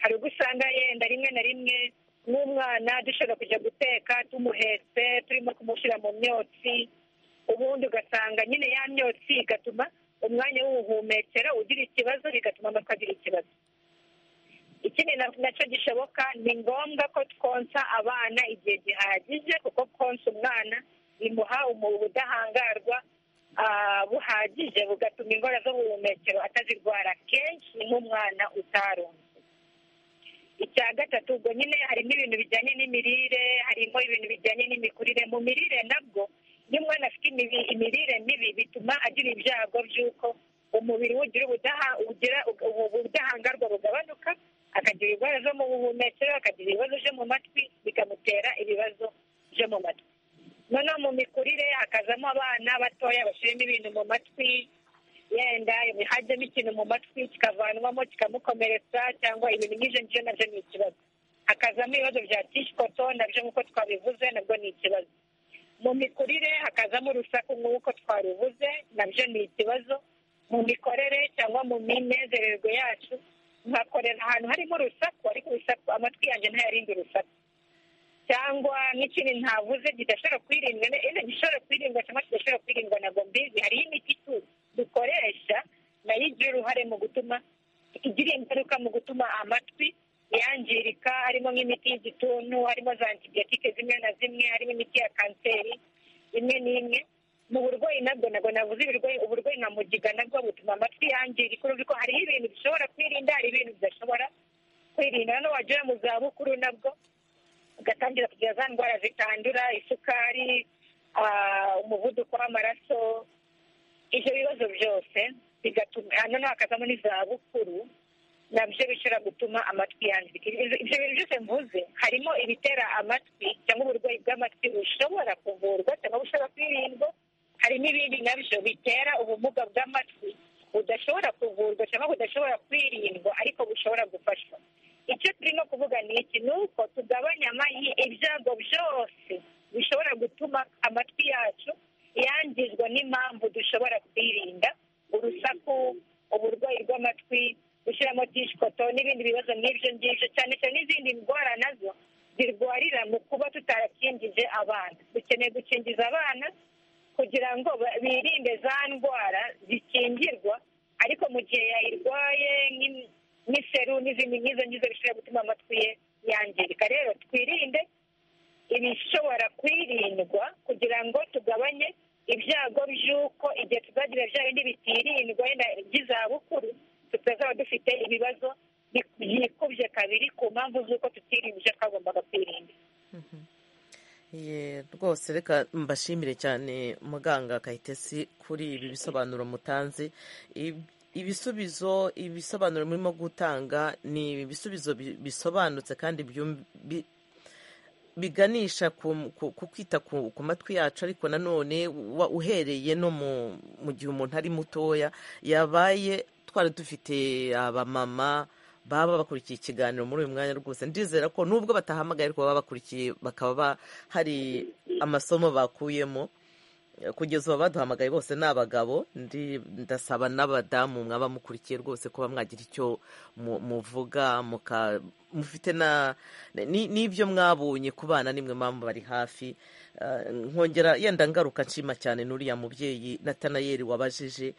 hari ubwo usanga yenda rimwe na rimwe nk'umwana dushobora kujya guteka tumuhetse turimo kumushyira mu myotsi ubundi ugasanga nyine ya myotsi igatuma umwanya w'ubuhumekero ugira ikibazo bigatuma amatwi agira ikibazo ikindi nacyo gishoboka ni ngombwa ko twonsa abana igihe gihagije kuko konsa umwana bimuha ubudahangarwa buhagije bugatuma indwara z'ubuhumekero atazirwara kenshi nk'umwana utaronze icya gatatu ubwo nyine harimo ibintu bijyanye n'imirire harimo ibintu bijyanye n'imikurire mu mirire nabwo iyo umwana afite imirire mibi bituma agira ibyago by'uko umubiri we ugira ubudahangarwa bugabanuka akagira indwara zo mu buhumekero akagira ibibazo byo mu matwi bikamutera ibibazo byo mu matwi noneho mu mikurire hakazamo abana batoya bashyiramo ibintu mu matwi yenda hajyamo ikintu mu matwi kikavanwamo kikamukomeretsa cyangwa ibintu nk'ibyo ngibyo nabyo ni ikibazo hakazamo ibibazo bya tishikoto nabyo nk'uko twabivuze nabwo ni ikibazo mu mikurire hakazamo urusaku nk'uko twarubuze nabyo ni ikibazo mu mikorere cyangwa mu minezererwe yacu nkakorera ahantu harimo urusaku ariko urusaku amatwi yanjye ntayarinde urusaku cyangwa n'ikindi ntavuze kidashobora kwirindwa gishobora kwirindwa cyangwa kidashobora kwirindwa na mbizi hariho imiti dukoresha nayo igira uruhare mu gutuma igira ingaruka mu gutuma amatwi yangirika harimo nk'imiti y'igituntu harimo za antibiyotike zimwe na zimwe harimo imiti ya kanseri imwe n'imwe mu burwayi nabwo nabwo navuze uburwayi uburwayi nka mugiga nabwo butuma amatwi yangirika urubyiruko hariho ibintu bishobora kwirinda hari ibintu bidashobora kwirinda noneho wagera mu zabukuru nabwo ugatangira kugira za ndwara zitandura isukari umuvuduko w'amaraso ibyo bibazo byose bigatuma noneho hakazamo n'izabukuru nabyo bishobora gutuma amatwi yangirika ibyo bintu byose mvuze harimo ibitera amatwi cyangwa uburwayi bw'amatwi bushobora kuvurwa cyangwa bushobora kwirindwa harimo ibindi nabyo bitera ubumuga bw'amatwi budashobora kuvurwa cyangwa budashobora kwirindwa ariko bushobora gufashwa icyo turimo kuvuga ni iki ni uko tugabanya ibyago byose bishobora gutuma amatwi yacu yangizwa n'impamvu dushobora kwirinda urusaku uburwayi bw'amatwi gushyiramo tishikoto n'ibindi bibazo nk'ibyo ngibyo cyane cyane n'izindi ndwara nazo zirwarira mu kuba tutarakingije abana dukeneye gukingiza abana kugira ngo birinde za ndwara zikingirwa ariko mu gihe yayirwaye nk'iseru n'izindi nk'izo ngizo bishobora gutuma amatwi ye yangirika rero twirinde ibishobora kwirindwa kugira ngo tugabanye ibyago by'uko igihe tuzagira bya bindi bitirindwa wenda by'izabukuru tutazaba dufite ibibazo byikubye kabiri ku mpamvu z'uko tutirinda ibyo twagombaga kwirinda rwose reka mbashimire cyane muganga kayitesi kuri ibi bisobanuro mutanze ibisubizo ibisobanuro murimo gutanga ni ibisubizo bisobanutse kandi biganisha ku kwita ku matwi yacu ariko nanone uhereye no mu gihe umuntu ari mutoya yabaye twari dufite abamama baba bakurikiye ikiganiro muri uyu mwanya rwose ndizera ko nubwo batahamagaye ariko baba bakurikiye bakaba hari amasomo bakuyemo kugeza ubu abaduhamagaye bose ni abagabo ndasaba n'abadamu mwaba mukurikiye rwose kuba mwagira icyo muvuga mufite n'ibyo mwabonye ku bana nimwe mpamvu bari hafi nkongera yenda ngaruka nshima cyane n'uriya mubyeyi natanayeri wabajije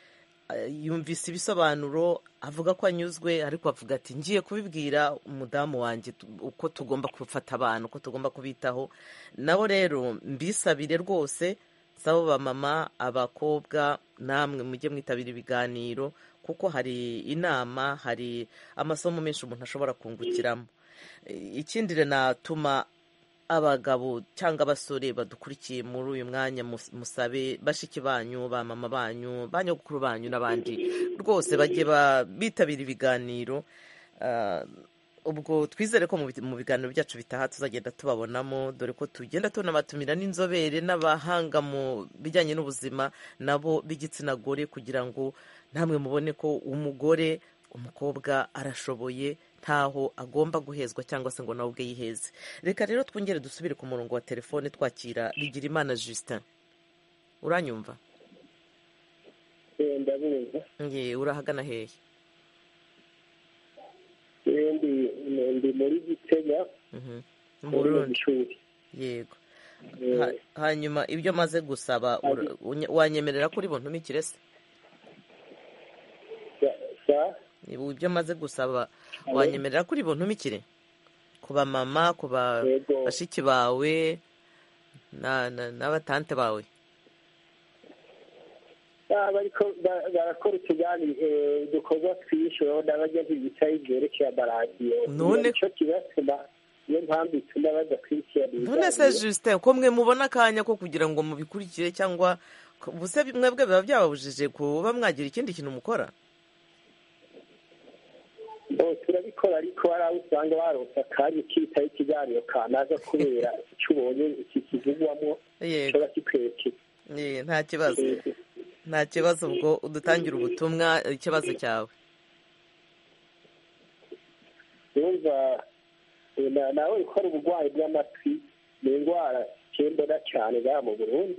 yumvise ibisobanuro avuga ko anyuzwe ariko avuga ati ngiye kubibwira umudamu wanjye uko tugomba gufata abantu uko tugomba kubitaho nabo rero mbisabire rwose saba bamama abakobwa namwe mujye mwitabira ibiganiro kuko hari inama hari amasomo menshi umuntu ashobora kungukiramo ikindi natuma abagabo cyangwa abasore badukurikiye muri uyu mwanya musabe bashiki banyu ba mama banyu ba nyogokuru banyu n'abandi rwose bajye bitabira ibiganiro ubwo twizere ko mu biganiro byacu bitaha tuzagenda tubabonamo dore ko tugenda tunabatumira n'inzobere n'abahanga mu bijyanye n'ubuzima nabo b'igitsina gore kugira ngo namwe mubone ko umugore umukobwa arashoboye ntaho agomba guhezwa cyangwa se ngo nawe ubwe yiheze reka rero twongere dusubire ku murongo wa telefone twakira bigira imana justin uranyumva ndabizi nge urahagana hehe ndi ndi muri gitega mu burundi yego Ha- hanyuma ibyo maze gusaba ura- uny- wanyemerera ko uri buntumikire se Niba ibyo maze gusaba wanyemerera ko uri buntumikire ku ba mama ku ba Yego. bashiki bawe na- na- n'abatante bawe baba ariko ba- barakora utugani eh, dukorwa twiyishyuraho n'abajya bicaye byerekeye amaradiyo None- nicyo kibatuma niyo mpamvu ituma badakurikirana none se ibiganiro. Justin ko mwe mubona akanya ko kugira ngo mubikurikire cyangwa ubuse mwebwe biba byababujije kuba mwagira ikindi kintu mukora Oh, turabikora ariko hari aho usanga baronse akanya kitaho ikiganiro kanaza kubera icyo ubonye iki kivugwamo Yego. kiba kikwerekeye Eh, nta kibazo nta kibazo ubwo udutangira ubutumwa eh, ikibazo cyawe yumva eh, na- nawe ukora uburwayi bw'amatwi ni indwara cyembona cyane ngaha mu burundi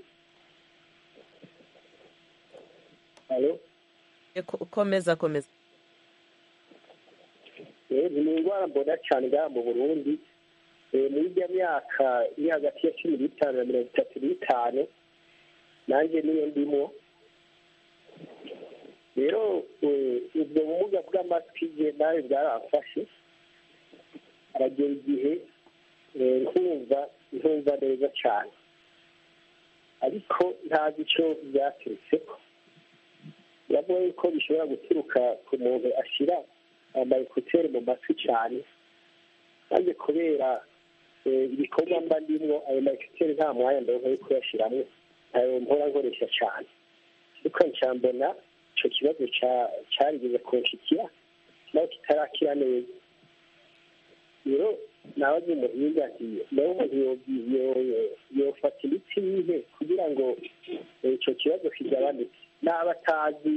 Alo? Eh, ko- komeza komeza Eh, ni indwara mbona cyane ngaha mu burundi Eh, muri ijya myaka iri hagati ya cumi n'itanu na mirongo itatu n'itanu nanjye niyo ndimo rero eh, ubwo bumuga bw'amatwi je nawe bwaramfashe aragera igihe eh, nkumva nkumva neza cyane ariko ntazi icyo byaturutse ko yavuga yuko bishobora guturuka ku muntu ashyira amayekuteri mu matwi cyane maze kubera eh, ibikorwa mba ndimo ayo mayekuteri nta mwanya ndabona yo kuyashyiramo ayo mpora nkoresha cyane ariko nca mbona icyo kibazo ca- carigeze kunshikira nawe kitarakira neza rero nabaze umuhinga nti nawe umuntu yo- yo- yofata imiti yihe kugira ngo eh, ico kibazo kigabanuke n'aba atazi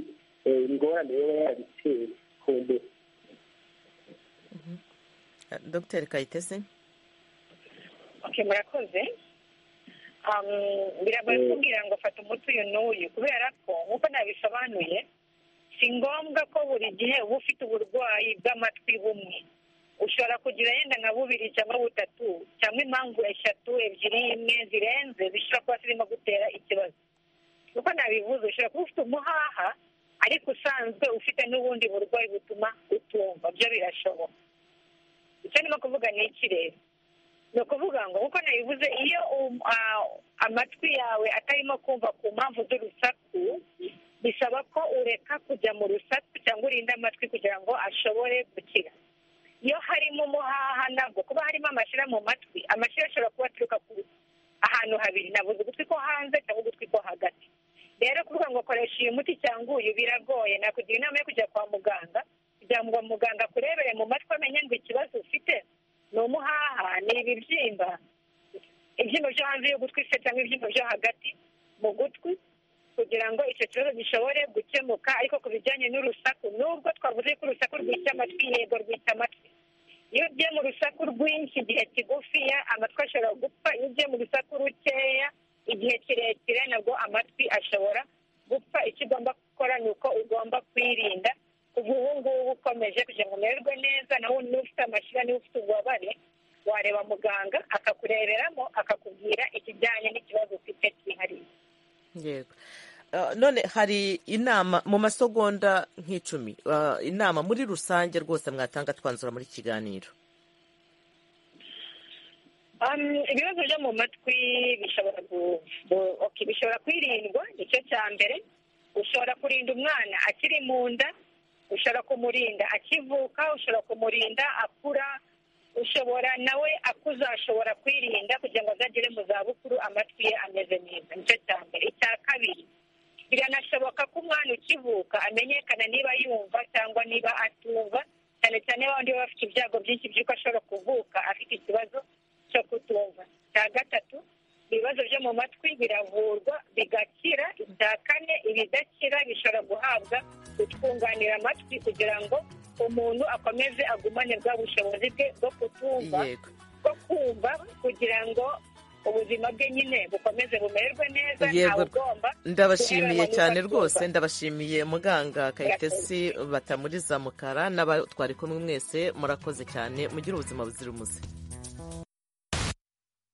eh, ingorane yoba yarabiteye ku mbere Eh, dr kayitesi okay murakoze Um, biragoye kumbwira ngo fata umuti uyu n'uyu kubera ko nk'uko nabisobanuye si ngombwa ko buri gihe uba ufite uburwayi bw'amatwi bumwe ushobora kugira yenda nka bubiri cyangwa butatu cyangwa impamvu eshatu ebyiri imwe zirenze zishobora kuba zirimo gutera ikibazo uko nabivuze ushobora kuba ufite umuhaha ariko usanzwe ufite n'ubundi burwayi butuma utumva byo birashoboka icyo ndimo kuvuga ni iki rero ni ukuvuga ngo nkuko nabivuze iyo um- ah, amatwi yawe atarimo kumva ku mpamvu z'urusaku bisaba ko ureka kujya mu rusaku cyangwa urinde amatwi kugira ngo ashobore gukira iyo harimo umuhaha nabwo kuba harimo amashyira mu matwi amashyira ashobora kuba aturuka ku ahantu habiri nabuze ugutwi ko hanze cyangwa ugutwi ko hagati rero kuvuga ngo koresha uyu muti cyangwa uyu biragoye nakugira inama yo kujya kwa muganga kugira ngo muganga akurebere mu matwi amenye ngo ikibazo ufite ni umuhaha ni ibibyimba ibyimba byo hanze y'ugutwi se cyangwa ibyimba byo hagati mu gutwi kugira ngo icyo kibazo gishobore gukemuka ariko ku bijyanye n'urusaku nubwo twavuze ko urusaku rwica amatwi yego rwica amatwi iyo ugiye mu rusaku rwinshi igihe kigufiya amatwi ashobora gupfa iyo ugiye mu rusaku rukeya igihe kirekire nabwo amatwi ashobora gupfa icyo ugomba gukora ni uko ugomba kwirinda kuva ubu ngubu ukomeje kugira ngo umererwe neza nawe niba ufite amashyira niba ufite ububabare wareba muganga akakureberamo akakubwira ikijyanye n'ikibazo ufite cyihariye yego Eh, none hari inama mu masegonda nk'icumi eh, inama muri rusange rwose mwatanga twanzura muri kiganiro Um, ibibazo byo mu matwi bishobora gu- gu- okay, bishobora kwirindwa nicyo cya mbere ushobora kurinda umwana akiri mu nda ushobora kumurinda akivuka ushobora kumurinda akura ushobora nawe akuze ashobora kwirinda kugira ngo azagere mu zabukuru amatwi ye ameze neza nicyo cya mbere icya kabiri biranashoboka ko umwana ukivuka amenyekana niba yumva cyangwa niba atumva cyane cyane babandi baba bafite ibyago byinshi by'uko ashobora kuvuka afite ikibazo cyo kutumva icya gatatu ibibazo byo mu matwi biravurwa bigakira icya kane ibidakira bishobora guhabwa utwunganira amatwi kugira ngo umuntu akomeze agumane bwa bushobozi bwe bwo kutumva Yego. bwo kumva kugira ngo ubuzima bwe nyine bukomeze bumererwe neza ntawe ugomba ndabashimiye guheranwa cyane n'uko rwose abyumva. ndabashimiye muganga kayitesi batamuriza mukara n'abatwari kumwe mwese murakoze cyane mugire ubuzima buzira umuze